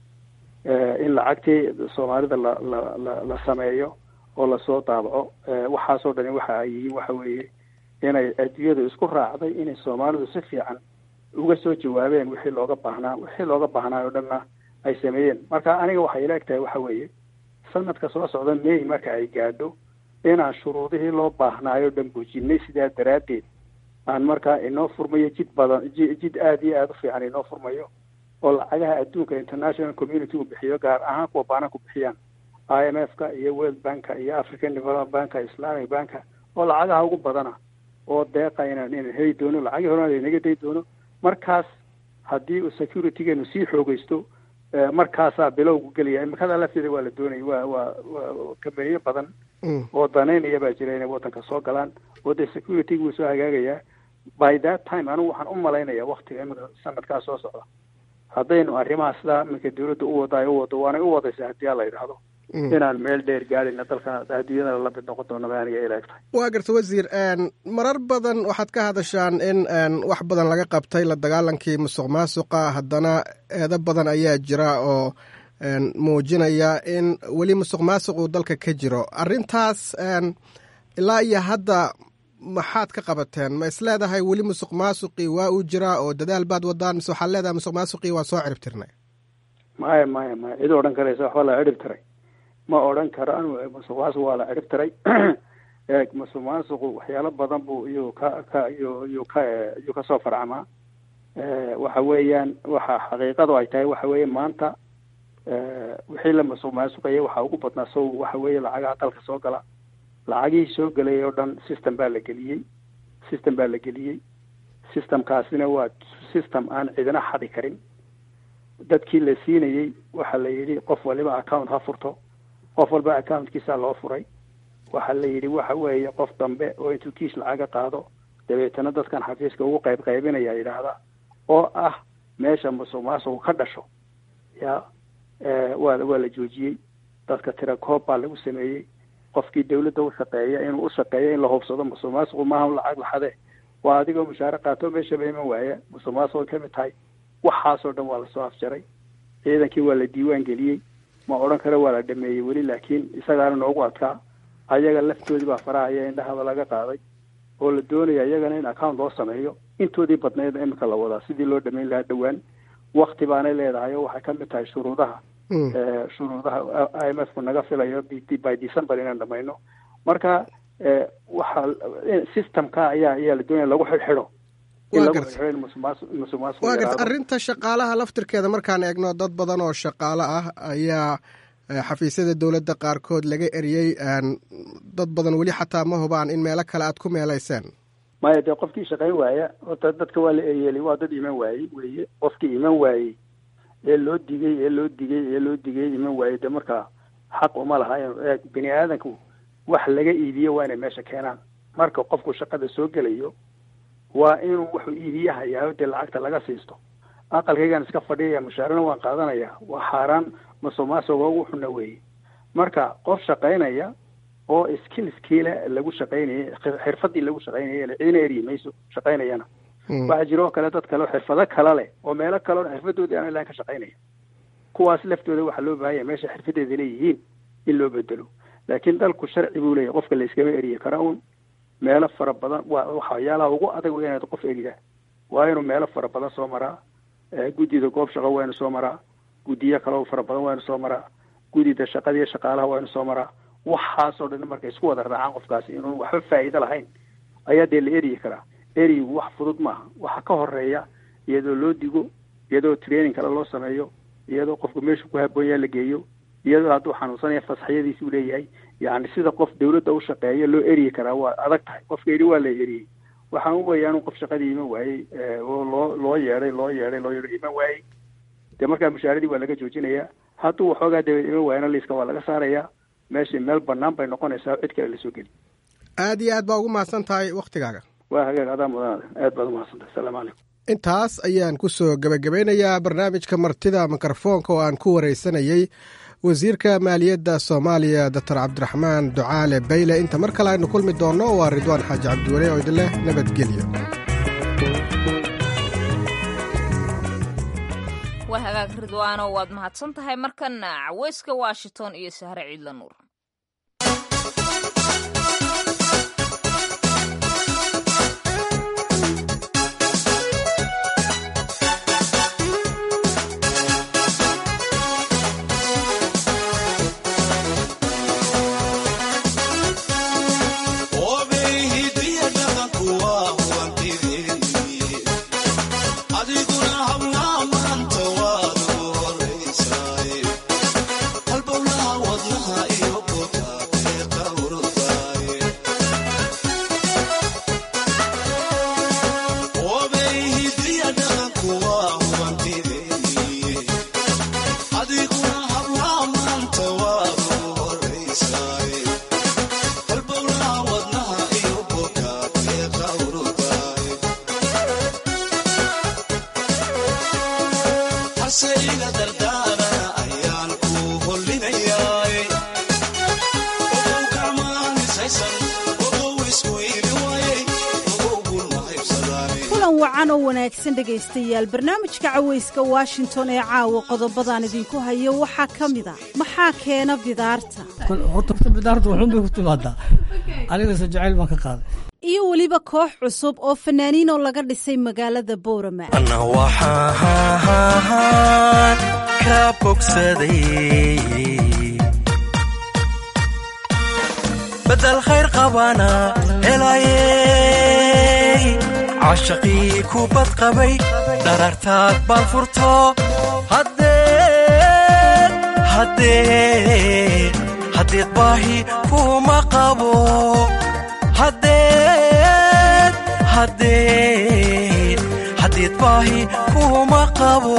in lacagtii soomaalida la la la la sameeyo oo lasoo daabaco waxaasoo dhani waxa ay yihiin waxa weeye inay adduunyadu isku raacday inay soomaalidu si fiican uga soo jawaabeen wixii looga baahnaa wixii looga baahnaa oo dhanna ay sameeyeen marka aniga waxay ila eg tahay waxa weeye sanadka soo socda may marka ay gaadho inaan shuruudihii loo baahnaayo dhan buujinay sidaa daraaddeed aan markaa inoo furmayo jid badan jid aada iyo aada u fiican inoo furmayo oo lacagaha adduunka international community uu bixiyo gaar ahaan kuwa baananku bixiyaan i m f ka iyo world banka iyo african development banka islamic banka oo lacagaha ugu badana oo deeqa inaan inaan heli doono lacagii horena laynaga day doono markaas haddii uu securitygeenu sii xoogeysto markaasaa bilowgu gelaya imikada lafteeda waa la doonaya waa waa waa kambaniyo badan oo danaynaya baa jira inay waddanka soo galaan oo dee securityga wuu soo hagaagayaa by that time anigu waxaan u malaynaya waktiga imika sanadkaa soo socda haddaynu arrimaha sidaa iminka dawladda u wada ay u wado waanay u wadaysa haddii a la yidhaahdo inaan meel dheer gaadhayna dalkana adduunyadana la mid noqon doono ba aniga ila eg tahay waa garta wasiir marar badan waxaad ka hadashaan in wax badan laga qabtay la dagaalankii musuq maasuqa haddana eedo badan ayaa jira oo muujinaya in weli musuq maasuq uu dalka ka jiro arrintaas ilaa iyo hadda maxaad ka qabateen ma is leedahay weli musuq maasuqii waa uu jiraa oo dadaal baad wadaan mise waxaad leedahay musuq maasuqii waa soo cirib tirnay maya maya maya cid odhan karaysa waxba la cirib tiray ma odhan karo anu musuq maasuq waa la cirib tiray musuq maasuqu waxyaalo badan buu iyuu ka ka iyuu iyuu ka iyuu kasoo farcamaa waxa weeyaan waxa xaqiiqadu ay tahay waxa weeye maanta wixii la musuq maasuqaya waxaa ugu badnaa sow waxa weeye lacagaha dalka soo gala lacagihii soo gelay oo dhan system baa la geliyey system baa la geliyey systemkaasina waa system aan cidina xadi karin dadkii la siinayey waxaa la yidhi qof waliba account ha furto qof walba accountkiisa loo furay waxaa la yidhi waxa weeye qof dambe oo intuu kiis lacaga qaado dabeetana dadkan xafiiska ugu qayb qaybinaya yidhaahda oo ah meesha musuq maasuqu ka dhasho ya waa waa la joojiyey dadka tira koob baa lagu sameeyey qofkii dawladda u shaqeeya inuu u shaqeeyo in la hubsado musuq maasuqu maaha lacag laxade waa adigoo mushaare qaato meeshaba iman waaya musuq maasuqay ka mid tahay waxaasoo dhan waa lasoo afjaray ciidankii waa la diiwaan geliyey ma odhan karo waa la dhameeyey weli laakiin isagaana noogu adkaa ayaga laftoodii baa farahaya indhahaba laga qaaday oo la doonaya iyagana in account loo sameeyo intoodii badnayd imika la wadaa sidii loo dhameyn lahaa dhowaan wakti baanay leedahay oo waxay ka mid tahay shuruudaha shuruudaha i m f ku naga filayo by december inaan dhamayno marka waxa systemka ayaa ayaa la doonaya lagu xidhxidho waa garta arrinta shaqaalaha laftirkeeda markaan eegno dad badan oo shaqaalo ah ayaa xafiisyada dowladda qaarkood laga eriyey dad badan weli xataa ma hubaan in meelo kale aad ku meelayseen maya dee qofkii shaqayn waaya horta dadka waa la eryeelay waa dad iman waayey weye qofkii iman waayey ee loo digay ee loo digay ee loo digay iman waayey dee markaa xaq uma laha in bini aadanku wax laga iibiyo waa inay meesha keenaan marka qofku shaqada soo gelayo waa inuu wuxuu iibiye hayaa dee lacagta laga siisto aqalkaygaan iska fadhiyaya mushaarana waan qaadanaya waa xaaraan musuq maasuqa ugu xuna weeye marka qof shaqaynaya oo skillskiile lagu shaqaynayay xirfadii lagu shaqaynayay ciidina eryi mayso shaqaynayana waxaa jira oo kale dad kale oo xirfado kale leh oo meelo kale oo xirfadoodii aan ilaan ka shaqaynaya kuwaas laftooda waxaa loo baahanya meesha xirfadeeda leeyihiin in loo bedelo laakiin dalku sharci buu leeyahy qofka la iskama eriye kara un meelo fara badan waa waxyaalaha ugu adag waa inaad qof eridaa waa inuu meelo fara badan soo maraa guddida goob shaqo waa inu soo maraa guddiyo kaleo fara badan waa inu soo maraa gudida shaqadiiyo shaqaalaha waa inu soo maraa waxaasoo dhan markay isku wada raacaan qofkaasi inuun waxba faa'iido lahayn ayaa dee la eryi karaa eryigu wax fudud maaha waxa ka horeeya iyadoo loo digo iyadoo training kale loo sameeyo iyadoo qofku meeshu ku haboonyaa la geeyo iyadoo hadduu xanuunsanaya fasaxyadiisi u leeyahay yani sida qof dawladda u shaqeeya loo eryi karaa waa adag tahay qofka yidhi waa la eriyey waxaan u weeyaa inuu qof shaqadii iman waayey oo loo loo yeedhay loo yeedhay loo yeedhay iman waayey dee markaa mushaaradii waa laga joojinayaa hadduu waxoogaa dabeed iman waayana liiska waa laga saarayaa meeshii meel banaan bay noqonaysaa cid kale lasoo geli aad iyo aad baa ugu mahadsan tahay wakhtigaaga waa hagaag adaa mudanada aad baad umahadsantahay asalaamu calaykum intaas ayaan ku soo gebagabeynayaa barnaamijka martida mikrofoonka oo aan ku wareysanayey wasiirka maaliyadda soomaaliya doctor cabdiraxmaan ducaale bayle inta mar kale aynu kulmi doonno waa ridwaan xaaji cabdiwale oo idin leh nabadgelyo waa hagaag ridwaano waad mahadsan tahay markana caweyska washington iyo sahre ciidla nuur wacan oo wanaagsan dhegaystayaal barnaamijka cawayska washington ee caawa qodobadaan idinku hayo waxaa ka mid a maxaa keena bidaarta horta bidaarta waxuunbay ku timaadaa anigase jacayl baan ka qaaday iyo weliba koox cusub oo fanaaniin oo laga dhisay magaalada boorama ana waxaan ka bogsaday badal khayr qabana helaayey cashaqii ku badqabay dharartaad baan furto haddeed baahi kuma qabo haddeed baahi kuma qabo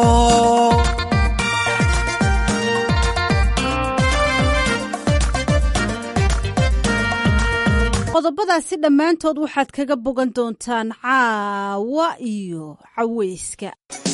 qodobadaasi dhammaantood waxaad kaga bogan doontaan caawa iyo cawayska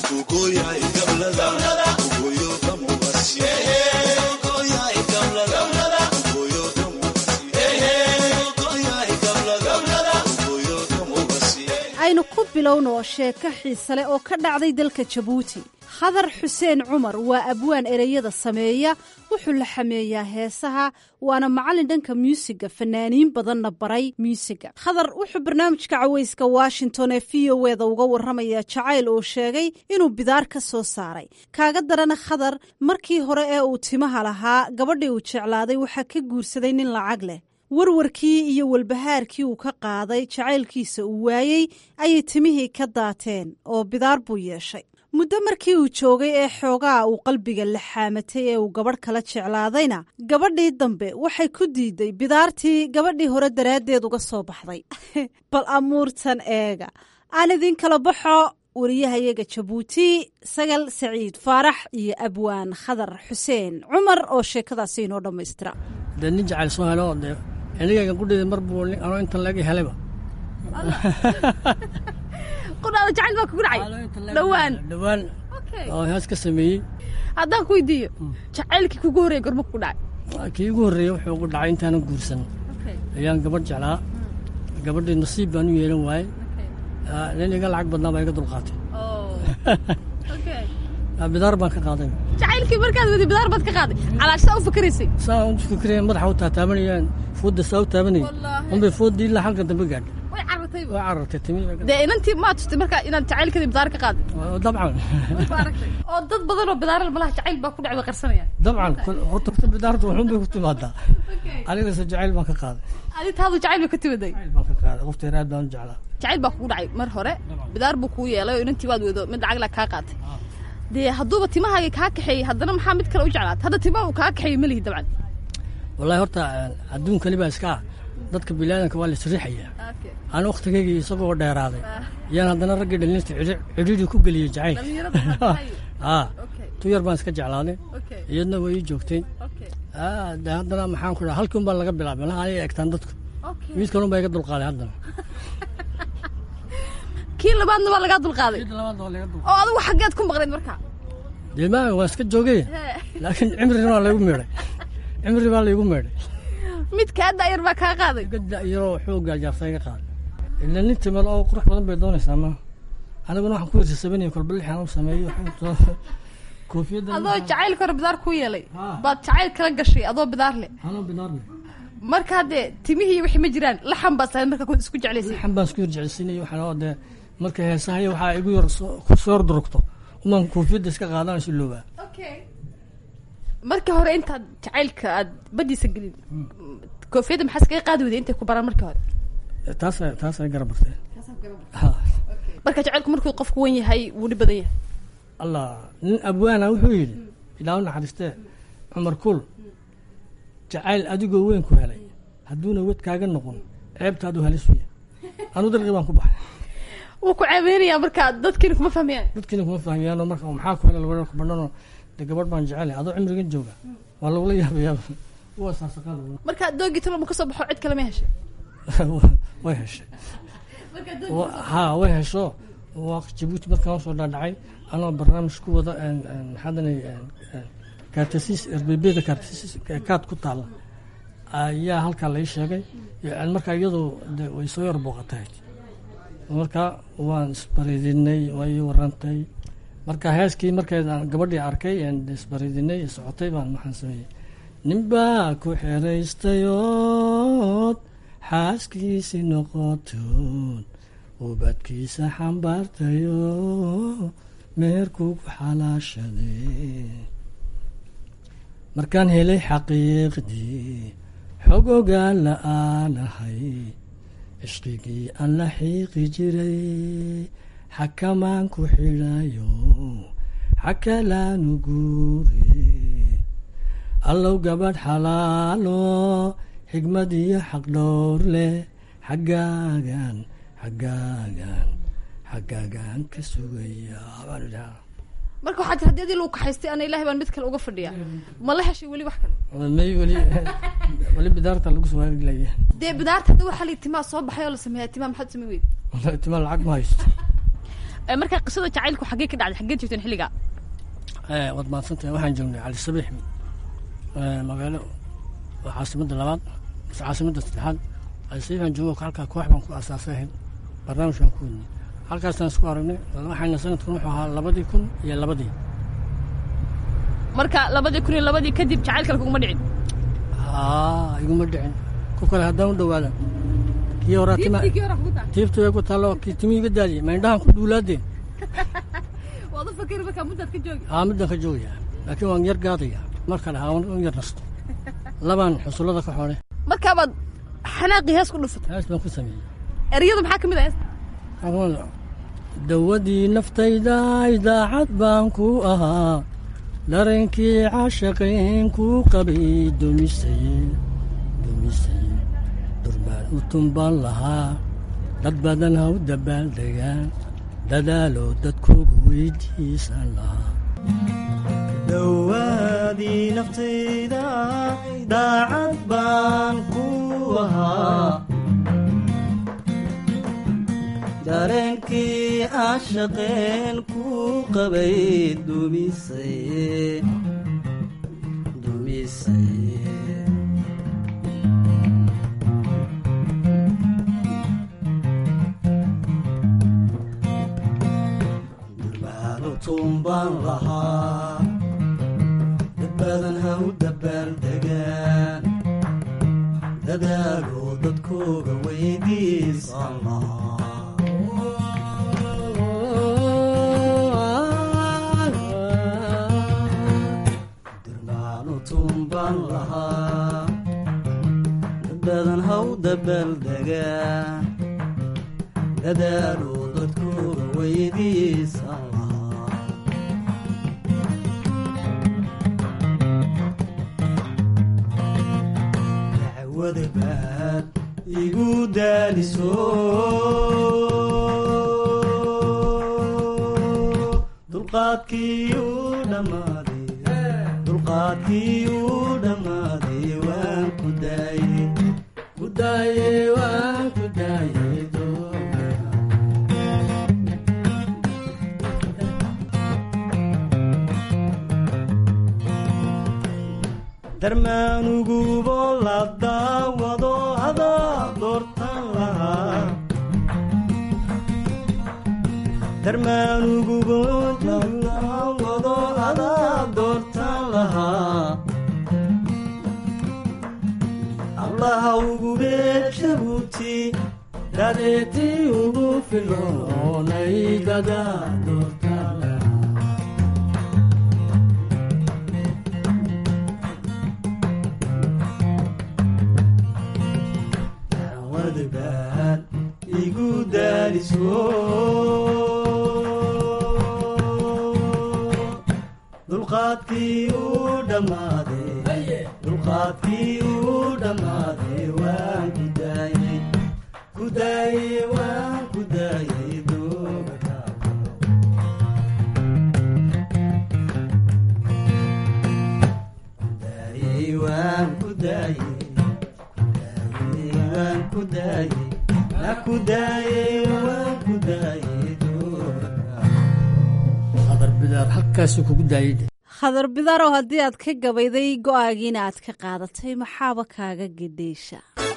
aynu ku bilowno sheeko xiise leh oo ka dhacday dalka jabuuti khadar xuseen cumar waa abwaan ereyada sameeya wuxuu la xameeyaa heesaha waana macallin dhanka muusiga fanaaniin badanna baray muusiga khadar wuxuu barnaamijka cawayska washington ee v o eda uga warramayaa jacayl uu sheegay inuu bidaar ka soo saaray kaaga darana khadar markii hore ee uu timaha lahaa gabadhii uu jeclaaday waxaa ka guursaday nin lacag leh warwarkii iyo walbahaarkii uu ka qaaday jacaylkiisa uu waayey ayay timihii ka daateen oo bidaar buu yeeshay muddo markii uu joogay ee xoogaa uu qalbiga la xaamatay ee uu gabadh kala jeclaadayna gabadhii dambe waxay ku diiday bidaartii gabadhii hore daraaddeed uga soo baxday bal amuurtan eega aan idin kala baxo wariyahayaga jabuuti sagal saciid faarax iyo abwaan khadar xuseen cumar oo sheekadaasi inoo dhammaystira dee nin jacayl soo helo dee anigaygan qudhida mar buu anoo intan laga helayba qudhaada jacayl baa kugu dhacay dhowaan dhowaan oo hees ka sameeyey haddaan ku weydiiyo jacaylkii kugu horreeyay gorma kugu dhacay kii ugu horreeyey wuxuu ugu dhacay intaanan guursan ayaan gabadh jeclaa gabadhii nasiib baan u yeelan waayey nin iga lacag badnaa baa iga dulqaatay bidaar baan ka qaaday jacaylkii markaad wadi bidaar baad ka qaaday calaash saa u fakaraysay saa u fikiraya madaxa u taataabanayaan foodda saa u taabanayay unbay fooddii ilaa halka dambe gaadhay way carartay carartay waa carartay timi dee inantii maa tustay marka inaad jacaylkadii bidaar ka qaaday dabcan oo dad badan oo bidaaral malaha jacayl baa ku dhacda qarsanaya dabcan kol- horta horta bidaarta waxun bay ku timaadaa anigase jacayl baan ka qaaday adi taadu jacayl bay ka timaday baan ka qaaday qofteer aad baan u jeclaa jacayl baa kugu dhacay mar hore bidaar buu kuu yeelay oo inantii waad weydo mid lacag la kaa qaatay dee hadduuba timahaaga kaa kaxeeyey haddana maxaa mid kale u jeclaat hadda timaha uu kaa kaxeeyey ma lihi dabcan wallahi horta adduunkani baa iska ah dadka bilaadanka waa la isriixaya aan waktigaygii isagoo dheeraaday yaan haddana raggii dhalinta cidhiidhi ku geliyey jacayl aa tu yar baan iska jeclaaday iyadna way ii joogtay Ah, de haddana maxaan ku dhaha halkii un baan laga bilaabay malaha anay egtaan dadku mid kalun baa iga dulqaaday haddana kii labaadna waa lagaa dulqaaday oo adigu xaggeed ku maqnayd marka dee ma waan iska joogay laakiin cimrina waa laygu meedhay cimri baa laygu meedhay mid kaa daayar baa kaa qaaday yaroo xoogaa jaarta iga qaaday ila nin timad oo qurux badan bay doonaysaa ma aniguna waxaan ku hirsasabanaya kolba lixan u sameeyo koofiyadda adoo jacaylka hore bidaar ku yeelay baad jacayl kala gashay adoo bidaar le anoo bidaar le marka haddee timihii wixii ma jiraan laxan baad sahayd marka isku jeclaysay laxan baan isku hirjeclaysiinaya waxaan oo dee marka heesahaya waxaa igu yar soo- ku soo hordurugto umaan koofiyadda iska qaadanayso loobaa marka hore intaad jacaylka aad badiisa gelin koofiyadda maxaa iskaga qaadi weyday intay ku baraan marka hore taas taas ay garab barteen marka jacaylku markuu qofku wan yahay wuu dhib badan yahay allah nin abwaana wuxuu yidhi ilaa u naxariistee cumar kul jacayl adigoo weyn ku helay hadduuna wed kaaga noqon ceebtaadu halis weya anu darqi baan ku baxay wuu ku ceebeynayaa marka dadkiina kuma fahmayaan dadkiina kuma fahmiyaano marka maxaa ku helay labareer ku badhanoo de gabadh baan jecelay adoo cimrigan jooga waa lagula yaabayaa waa saasaqaada marka doogii talo ma ka soo baxo cid kale ma heshay way heshay Wa- ha way hesho waa jabuuti markaan soo dhaadhacay anoo barnaamij ku wada maxaadanay kaartasiis erbebeda kaartasiis kaad ku taalla ayaa halkaa lai sheegay Yani markaa iyadu de way soo yar booqatay marka waan isbaridinay waa ii warantay marka heeskii markeedaan gabadhii arkay aan isbaridinay socotay baan waxaan sameeyey ninbaa ku xeraystayood xaaskiisi noqotood ubadkiisa xambaartayo meherkuu ku xalaashaday markaan helay xaqiiqdii xog ogaan la'aanahay cishqigii aan la xiiqi jiray xakamaan ku xidhayo xakalaanu guure allow gabadh xalaalo xigmad iyo xaqdhowr leh xaggaagan xaggaagan xaggaagan ka sugaya baan idhaha marka waxaa jira haddii adii lagu kaxaystay ana ilahay baan mid kale uga fadhiya ma la heshay weli wax kale may weli weli bidaarta lagu soo haaglaya dee bidaarta hadda waxaa la timaa soo baxay oo la sameeyaa timaa maxaad samayn weyda wallahi tima lacag ma haysto Eh, marka qisada jacaylku xaggee ka dhacday xaggee joogteen xilligaa Eh, waad mahadsantahay waxaan joognay cali sabiix eh, magaalo waa caasimadda labaad mise caasimadda saddexaad cali sabiix aan joogo halkaa koox baan ku asaasay ahayd barnaamij baan ku wadnay halkaasaan isku aragnay waxayna sanadkan wuxuu ahaa labadii kun iyo labadii marka labadii kun iyo labadii kadib jacayl kale kuguma dhicin haa iguma dhicin ku kale haddaan u dhawaada kii horaa tima Tiibtii kii hore kugu tahay tiibta way ku taallo kii timi iga daadiyey ma indhahan ku duulaadeen waad u fakeri markaa muddaad ka joogi aa midaan ka joogaya laakiin waan yar gaadaya mar kale haa waan yar nasto labaan xusullada ka xoole markaabaad xanaaqii hees ku dhufatay hees baan ku sameeyey ereyada maxaa ka mid ah heesta Aqoon, dawadii naftayda idaacad baan ku ahaa dareenkii caashaqeen ku qabay dumisay dumisay durbaan u tumbaan lahaa dad badan ha u dabaaldegaan dadaalo dadkoogu weydiisan lahaa dawaadii naftayda daacad baan ku ahaa dareenkii ashaqeen ku qabay dumisay dumisay durbaanu tumbaan lahaa dad badan ha u dabaaldegaan dadaaloo dadkooga weydiisan durmaanu tuunbaan lahaa dad badan haw dabaaldegaan dadaaluu dadkooga weydiisan wadabaad igu daaliso dulqaadkii uu dhammaaday dulqaadkii uu dhammaaday waan ku daayey ku daayey waan ku daayey darmaanugubo la daawado adaa doortan lahaa darmaanugubo la daawado adaa doortan lahaa allaha ugube jabuuti dadeetii ugu filoonay dadaa doortan lahaa igu daaliso dulqaadkii uu dhammaaday dulqaadkii uu dhammaaday waan ku daayey ku daayey waan ku daayey dooga daayey waan ku daayey waan ku daayey waan ku daayey waan ku daayey qadar bidaar halkaasuu kugu daayey khadar bidarow haddii aad ka gabayday go'aagiina aad ka qaadatay maxaaba kaaga gedheysha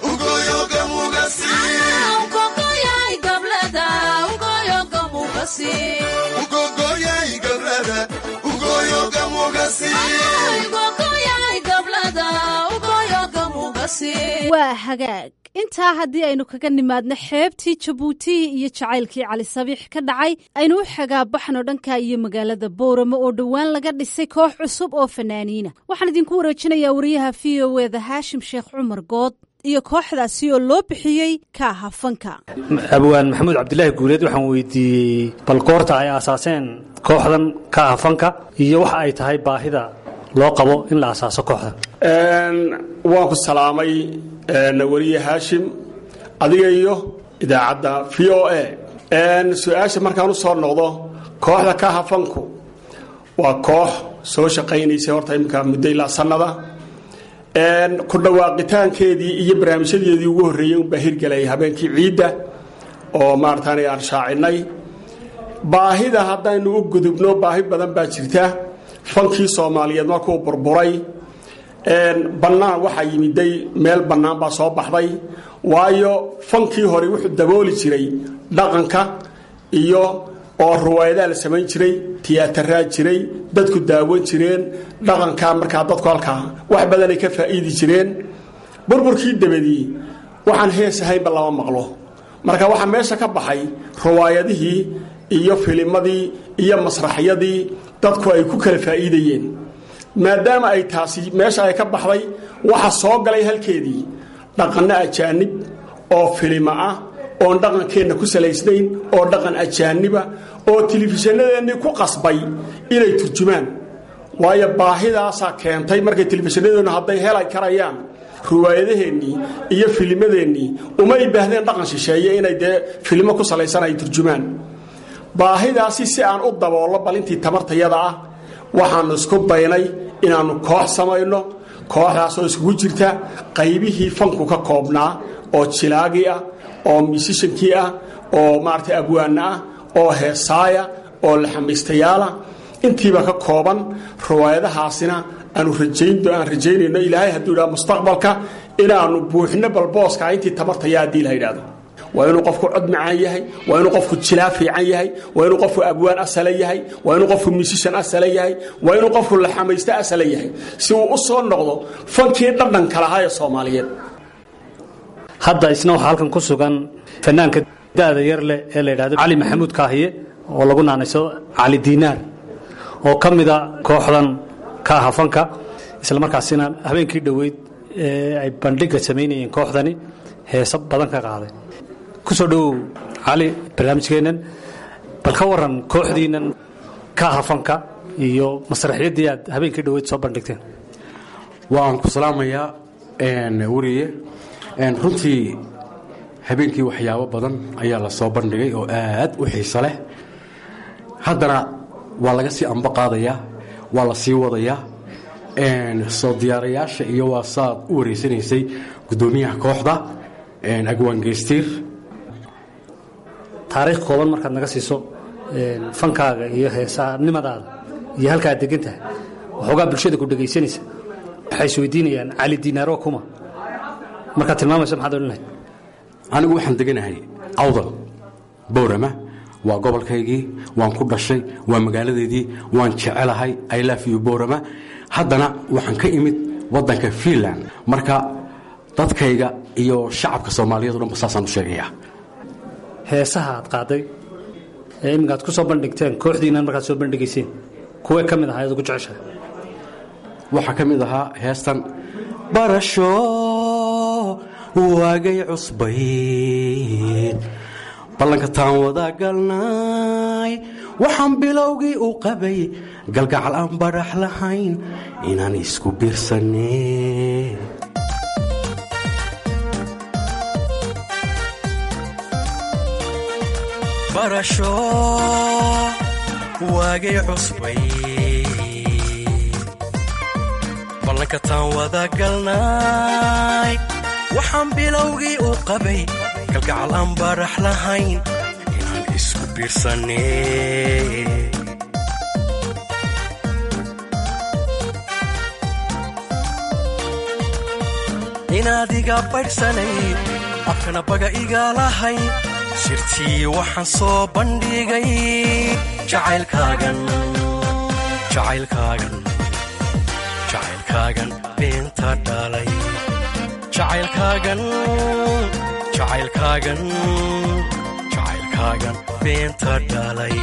waa hagaag intaa haddii aynu kaga nimaadno xeebtii jabuuti iyo jacaylkii cali sabiix ka dhacay aynu u xagaabaxno dhanka iyo magaalada booramo oo dhowaan laga dhisay koox cusub oo fanaaniina waxaan idinku wareejinayaa wariyaha v o eda haashim sheekh cumar good iyo kooxdaasi oo loo bixiyey kaaha fanka abwaan maxamuud cabdilaahi guuleed waxaan weydiiyey bal goorta ay aasaaseen kooxdan kaaha fanka iyo waxa ay tahay baahida loo qabo in la asaaso kooxdan waan ku salaamay weliye haashim adiga iyo idaacadda v o a su-aasha markaan u soo noqdo kooxda kaaha fanku waa koox soo shaqaynaysa horta imika muddo ilaa sannada ku dhawaaqitaankeedii iyo barnaamijyadeedii ugu horreeyey unbaa hirgelaya habeenkii ciidda oo maarataana aan shaacinay baahida haddaynu u gudubno baahi badan baa jirta fankii soomaaliyeed markuu burburay bannaan waxaa yimiday meel bannaan baa soo baxday waayo fankii hore wuxuu dabooli jiray dhaqanka iyo oo ruwaayadaa la samayn jiray tiyaataraa jiray dadku daawan jireen dhaqankaa markaa dadku halkaa wax badanay ka faa'iidi jireen burburkii dabadii waxaan hees ahaynba lama maqlo marka waxaa meesha ka baxay ruwaayadihii iyo filimadii iyo masraxyadii dadku ay ku kala faa'iidayeen maadaama ay taasi meesha ay ka baxday waxa soo galay halkeedii dhaqanno ajaanib oo filima ah oon dhaqankeenna ku salaysnayn oo dhaqan ajaaniba oo telefishinnadeennii ku qasbay inay turjumaan waayo baahidaasaa keentay markay telefishinadeennu hadday heli karayaan riwaayadaheennii iyo filimadeennii umay baahdeen dhaqan shisheeye inay dee filimo ku salaysan ay turjumaan baahidaasi si aan u daboollo bal intii tamartayada ah waxaannu isku daynay inaannu koox samayno kooxdaasoo iskugu jirta qaybihii fanku ka koobnaa oo jilaagii ah oo misishankii ah oo maarata abwaana ah oo heesaaya oo laxamaystayaala intiiba ka kooban riwaayadahaasina aanu aan rajaynayno ilaahay hadduu idhaha mustaqbalka inaannu buuxno balbooska intii tamartaya haddii la yidhahdo waa inuu qofku cod macaan yahay waa inuu qofku jilaa fiican yahay waa inuu qofku abwaan asala yahay waa inuu qofku misishan asala yahay waa inuu qofku laxamaysto asala yahay si uu u soo noqdo fankii dhadhanka lahaa ee soomaaliyeed hadda isna waxaa halkan ku sugan fanaanka da'da yar leh ee la yidhahdo cali maxamuud kaahiye oo lagu naanayso cali diinaar oo ka mida kooxdan ka aha fanka isla markaasina habeenkii dhoweyd ee ay bandhiga samaynayeen kooxdani heeso badan ka qaaday ku soo dhowow cali barnaamijkeennan bal ka waran kooxdiinnan ka aha fanka iyo masraxyaddii aad habeenkii dhoweyd soo bandhigteen waan ku salaamayaa weriye runtii habeenkii waxyaabo badan ayaa la soo bandhigay oo aad u xiiso leh haddana waa laga sii amba qaadayaa waa la sii wadayaa soo diyaarayaasha iyo waa saad u wareysanaysay guddoomiyaha kooxda agwaan geystiir taariikh kooban markaad naga siiso fankaaga iyo heesanimadaada iyo halka aad degan tahay waxoogaa bulshada ku dhegaysanaysa waxay isweydiinayaan cali diinaaro kuma markaad tilmaamayso maxaad odhan lahayd anigu waxaan deganahay awdal bowrama waa gobolkaygii waan ku dhashay waa magaaladeedii waan jecelahay i love you bowrama haddana waxaan ka imid waddanka fiinland marka dadkayga iyo shacabka soomaaliyeed o dhanba saasaan u sheegayaa heesaha aad qaaday ee iminka aad ku soo bandhigteen kooxdiinnan markaad soo bandhigayseen kuwee ka mid ahaa ayaad ugu jeceshahay waxaa ka mid ahaa heestan barasho waagay cusbayd ballanka taan wada galnay waxaan bilowgii u qabay galgacal aan badhax lahayn inaan isku biirsanee barasho waagay cusbay ballanka taan wada galnay waxaan bilowgii u qabay galgacal aan barax lahayn inaan isku biirsanee inaad iga baydhsanayd afkana baga igaalahay sirtii waxaan soo bandhigay jacaylkaagan jacaylkaagan jacaylkaagan beenta dhalay jacaylkaagan jacaylkaagan jacaylkaagan beenta dhalay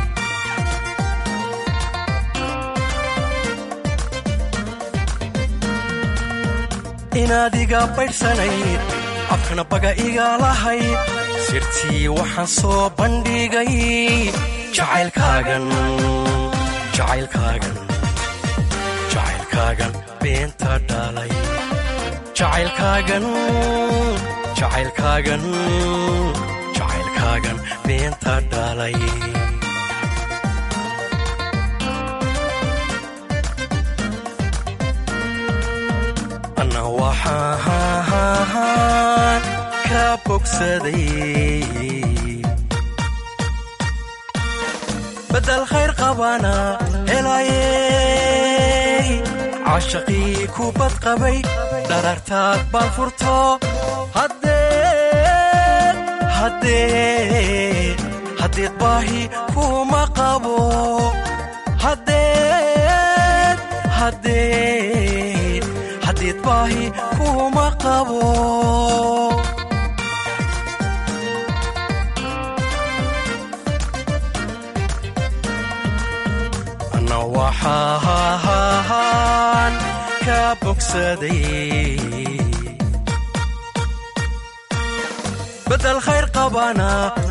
inaad iga baydhsanayd afkana baga igaalahay sirtii waxaan soo bandhigay jacaylkaagan jacaylkaagan jacaylkaagan beenta dhalay jacaylkaagan jacaylkaagan jacaylkaagan beenta dhalay anna waxaan ka bogsaday badal khayr qabana helayey cashaqii ku badqabay dharartaad baan furto haddeed baahi kuma qabo haddeed baahi kuma qabo anna waxaan ka bogsaday badal khayr qabana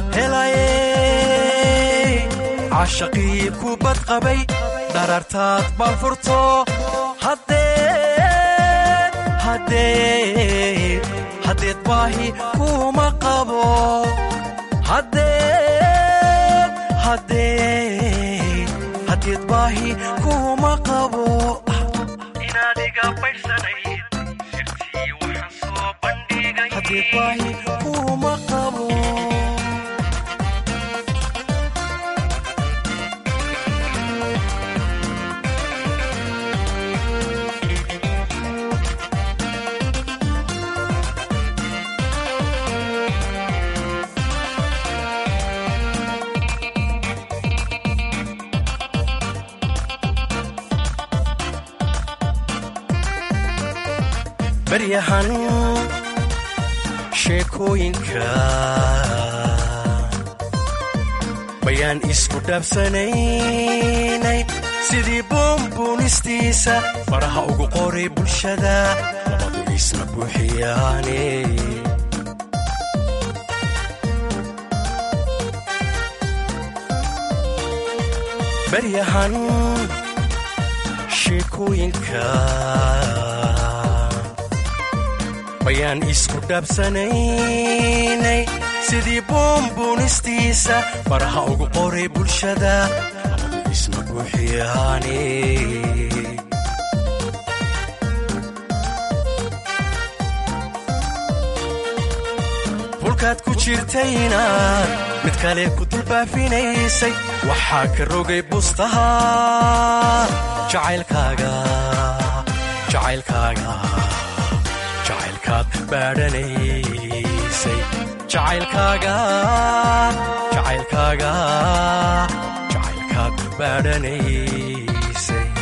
helayey cashaqii ku badqabay dharartaad baan furto haddeed baahi kuma qabo haddeed baahi kuma qabo inaad iga baydhsanayd sirtii waxaan soo bandhigay haddeed baahi kuma qabo baryahan sheekooyinka bayaan isku dhaabsanaynay sidii buunbuunistiisa faraha ugu qoray bulshada labadu isna buuxiyaane baryahan sheekooyinka bayaan isku dhaabsanaynay sidii buunbuunistiisa faraha ugu qoray bulshada labadu isna buuxiyaane bulkaad ku jirtayna mid kale ku dulbaafinaysay waxaa ka rogay bustaha jacaylkaaga jacaylkaaga jacaylkaad baadhanaysay jacaylkaaga jacaylkaaga jacaylkaad baadhanaysay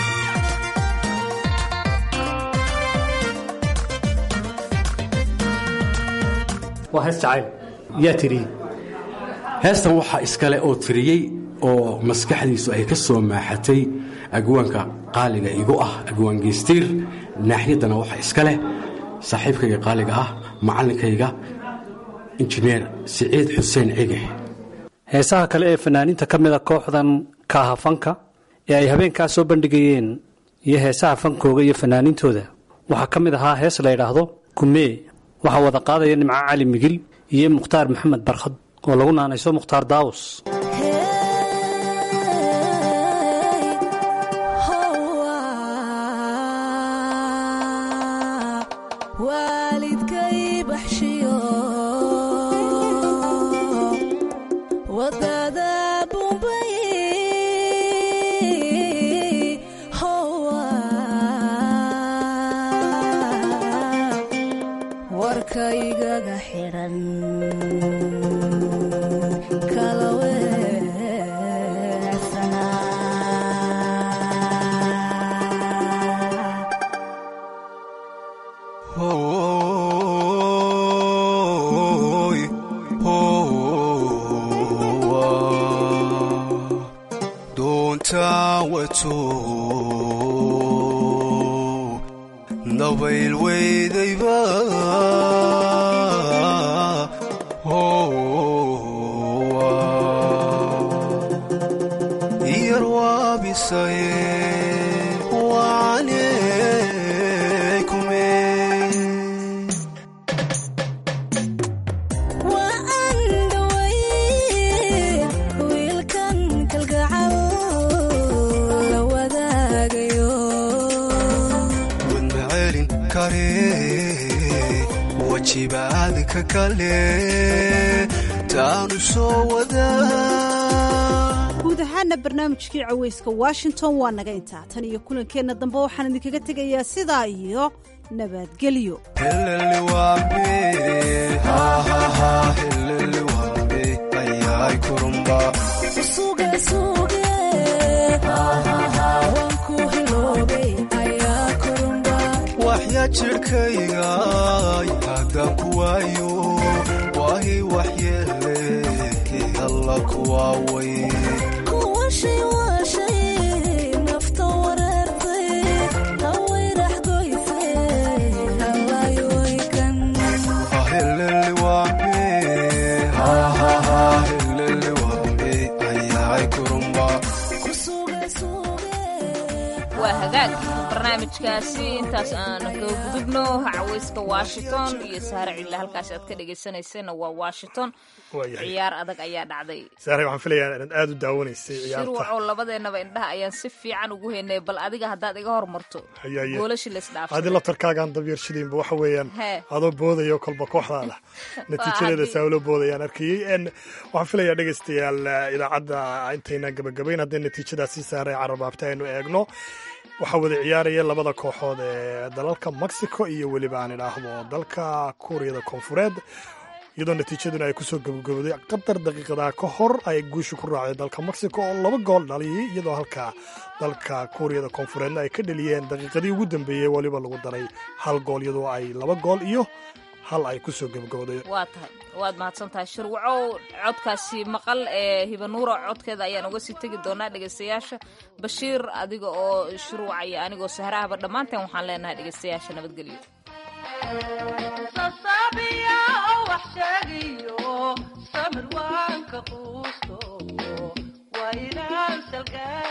waa hees jacayl yaa tiriyey heestan waxaa iskale oo tiriyey oo maskaxdiisu ay ka soo maaxatay agwaanka qaaliga igu ah agwaan geystiir naaxiyaddana waxaa iska leh saaxiibkayga qaaliga ah macallinkayga injineer siciid xuseen cige heesaha kale ee fanaaniinta ka mida kooxdan kaaha fanka ee ay habeenkaa soo bandhigayeen iyo heesaha fankooga iyo fanaaniintooda waxaa ka mid ahaa hees la ydhaahdo kumee waxaa wada qaadaya nimco cali migil iyo mukhtaar maxamed barkhad oo lagu naanayso mukhtaar daawus waalidkay baxshiyo wadada bumbay warkaygaga xidhan kala weecsanaa Hooy, hoowa, doontaa wato dabayl weydayba hoowa, yar waabisaye wacalaykume waa aan dhaway wiilkan kalgacal la wadaagayo wadma celin kare wajibaadka kale taanu soo wadaa guud ahaana barnaamijkii caweyska washington waa naga intaa tan iyo kulankeenna dambe waxaan idinkaga tegayaa sidaa iyo nabadgelyo helele wambe hahaha helele wambe ayay kurumba suge suge waan ku hiloobay ayaa kurumba waxya jirhkayga haddaan ku waayo waahi waxyeele alla kuwaaway kuwashay waashay nafta wareertay hawayrax goysay halayooykan helele wambe hahaha helele wambe ayay kurumba waa hagaag barnaamijkaasi intaas aan kaga gudubno caweyska washington iyo saare cille halkaas aad ka dhegaysanayseena waa washington ciyaar adag ayaa dhacday saare waxaan filayaa inaad aada u daawanaysay ciyaarta shirwacoo labadeenaba indhaha ayaan si fiican ugu haynay bal adiga haddaad iga hormarto Hayaye. goolashi la adi isdhaafsaday laftarkaagaan dabyarshadiinba waxa weeyaan Hee. adoo boodayo kolba kooxdaada natiijadeeda haddii- saawlo boodayaan arkayey En, waxaan filayaa dhegaystayaal eh, idaacadda intayna gabagabayn haddii natiijadaasi saaray carabaabta aynu eegno waxaa wada ciyaaraya labada kooxood ee dalalka mexico iyo weliba aan idhaahdo dalka kuuriyada koonfureed iyadoo natiijaduna ay kusoo gabagabooday qadar daqiiqadaa ka hor ay guusha ku raacday dalka mexico oo laba gool dhaliyay iyadoo halka dalka kuuriyada koonfureedna ay ka dhaliyeen daqiiqadii ugu dambeeyey weliba lagu daray hal gool iyadoo ay laba gool iyo hal ay ku soo gebagabooday waa tahay waad mahadsan tahay shirwacow codkaasi maqal ee hibanuura codkeeda ayaan uga sii tegi doonaa dhegaystayaasha bashiir adiga oo shirwac iyo anigoo sahrahaba dhammaanteen waxaan leenahay dhegaystayaasha nabadgelyo sasabiya oo wax sheegiyo samir waan ka quusto waa inaan salgaa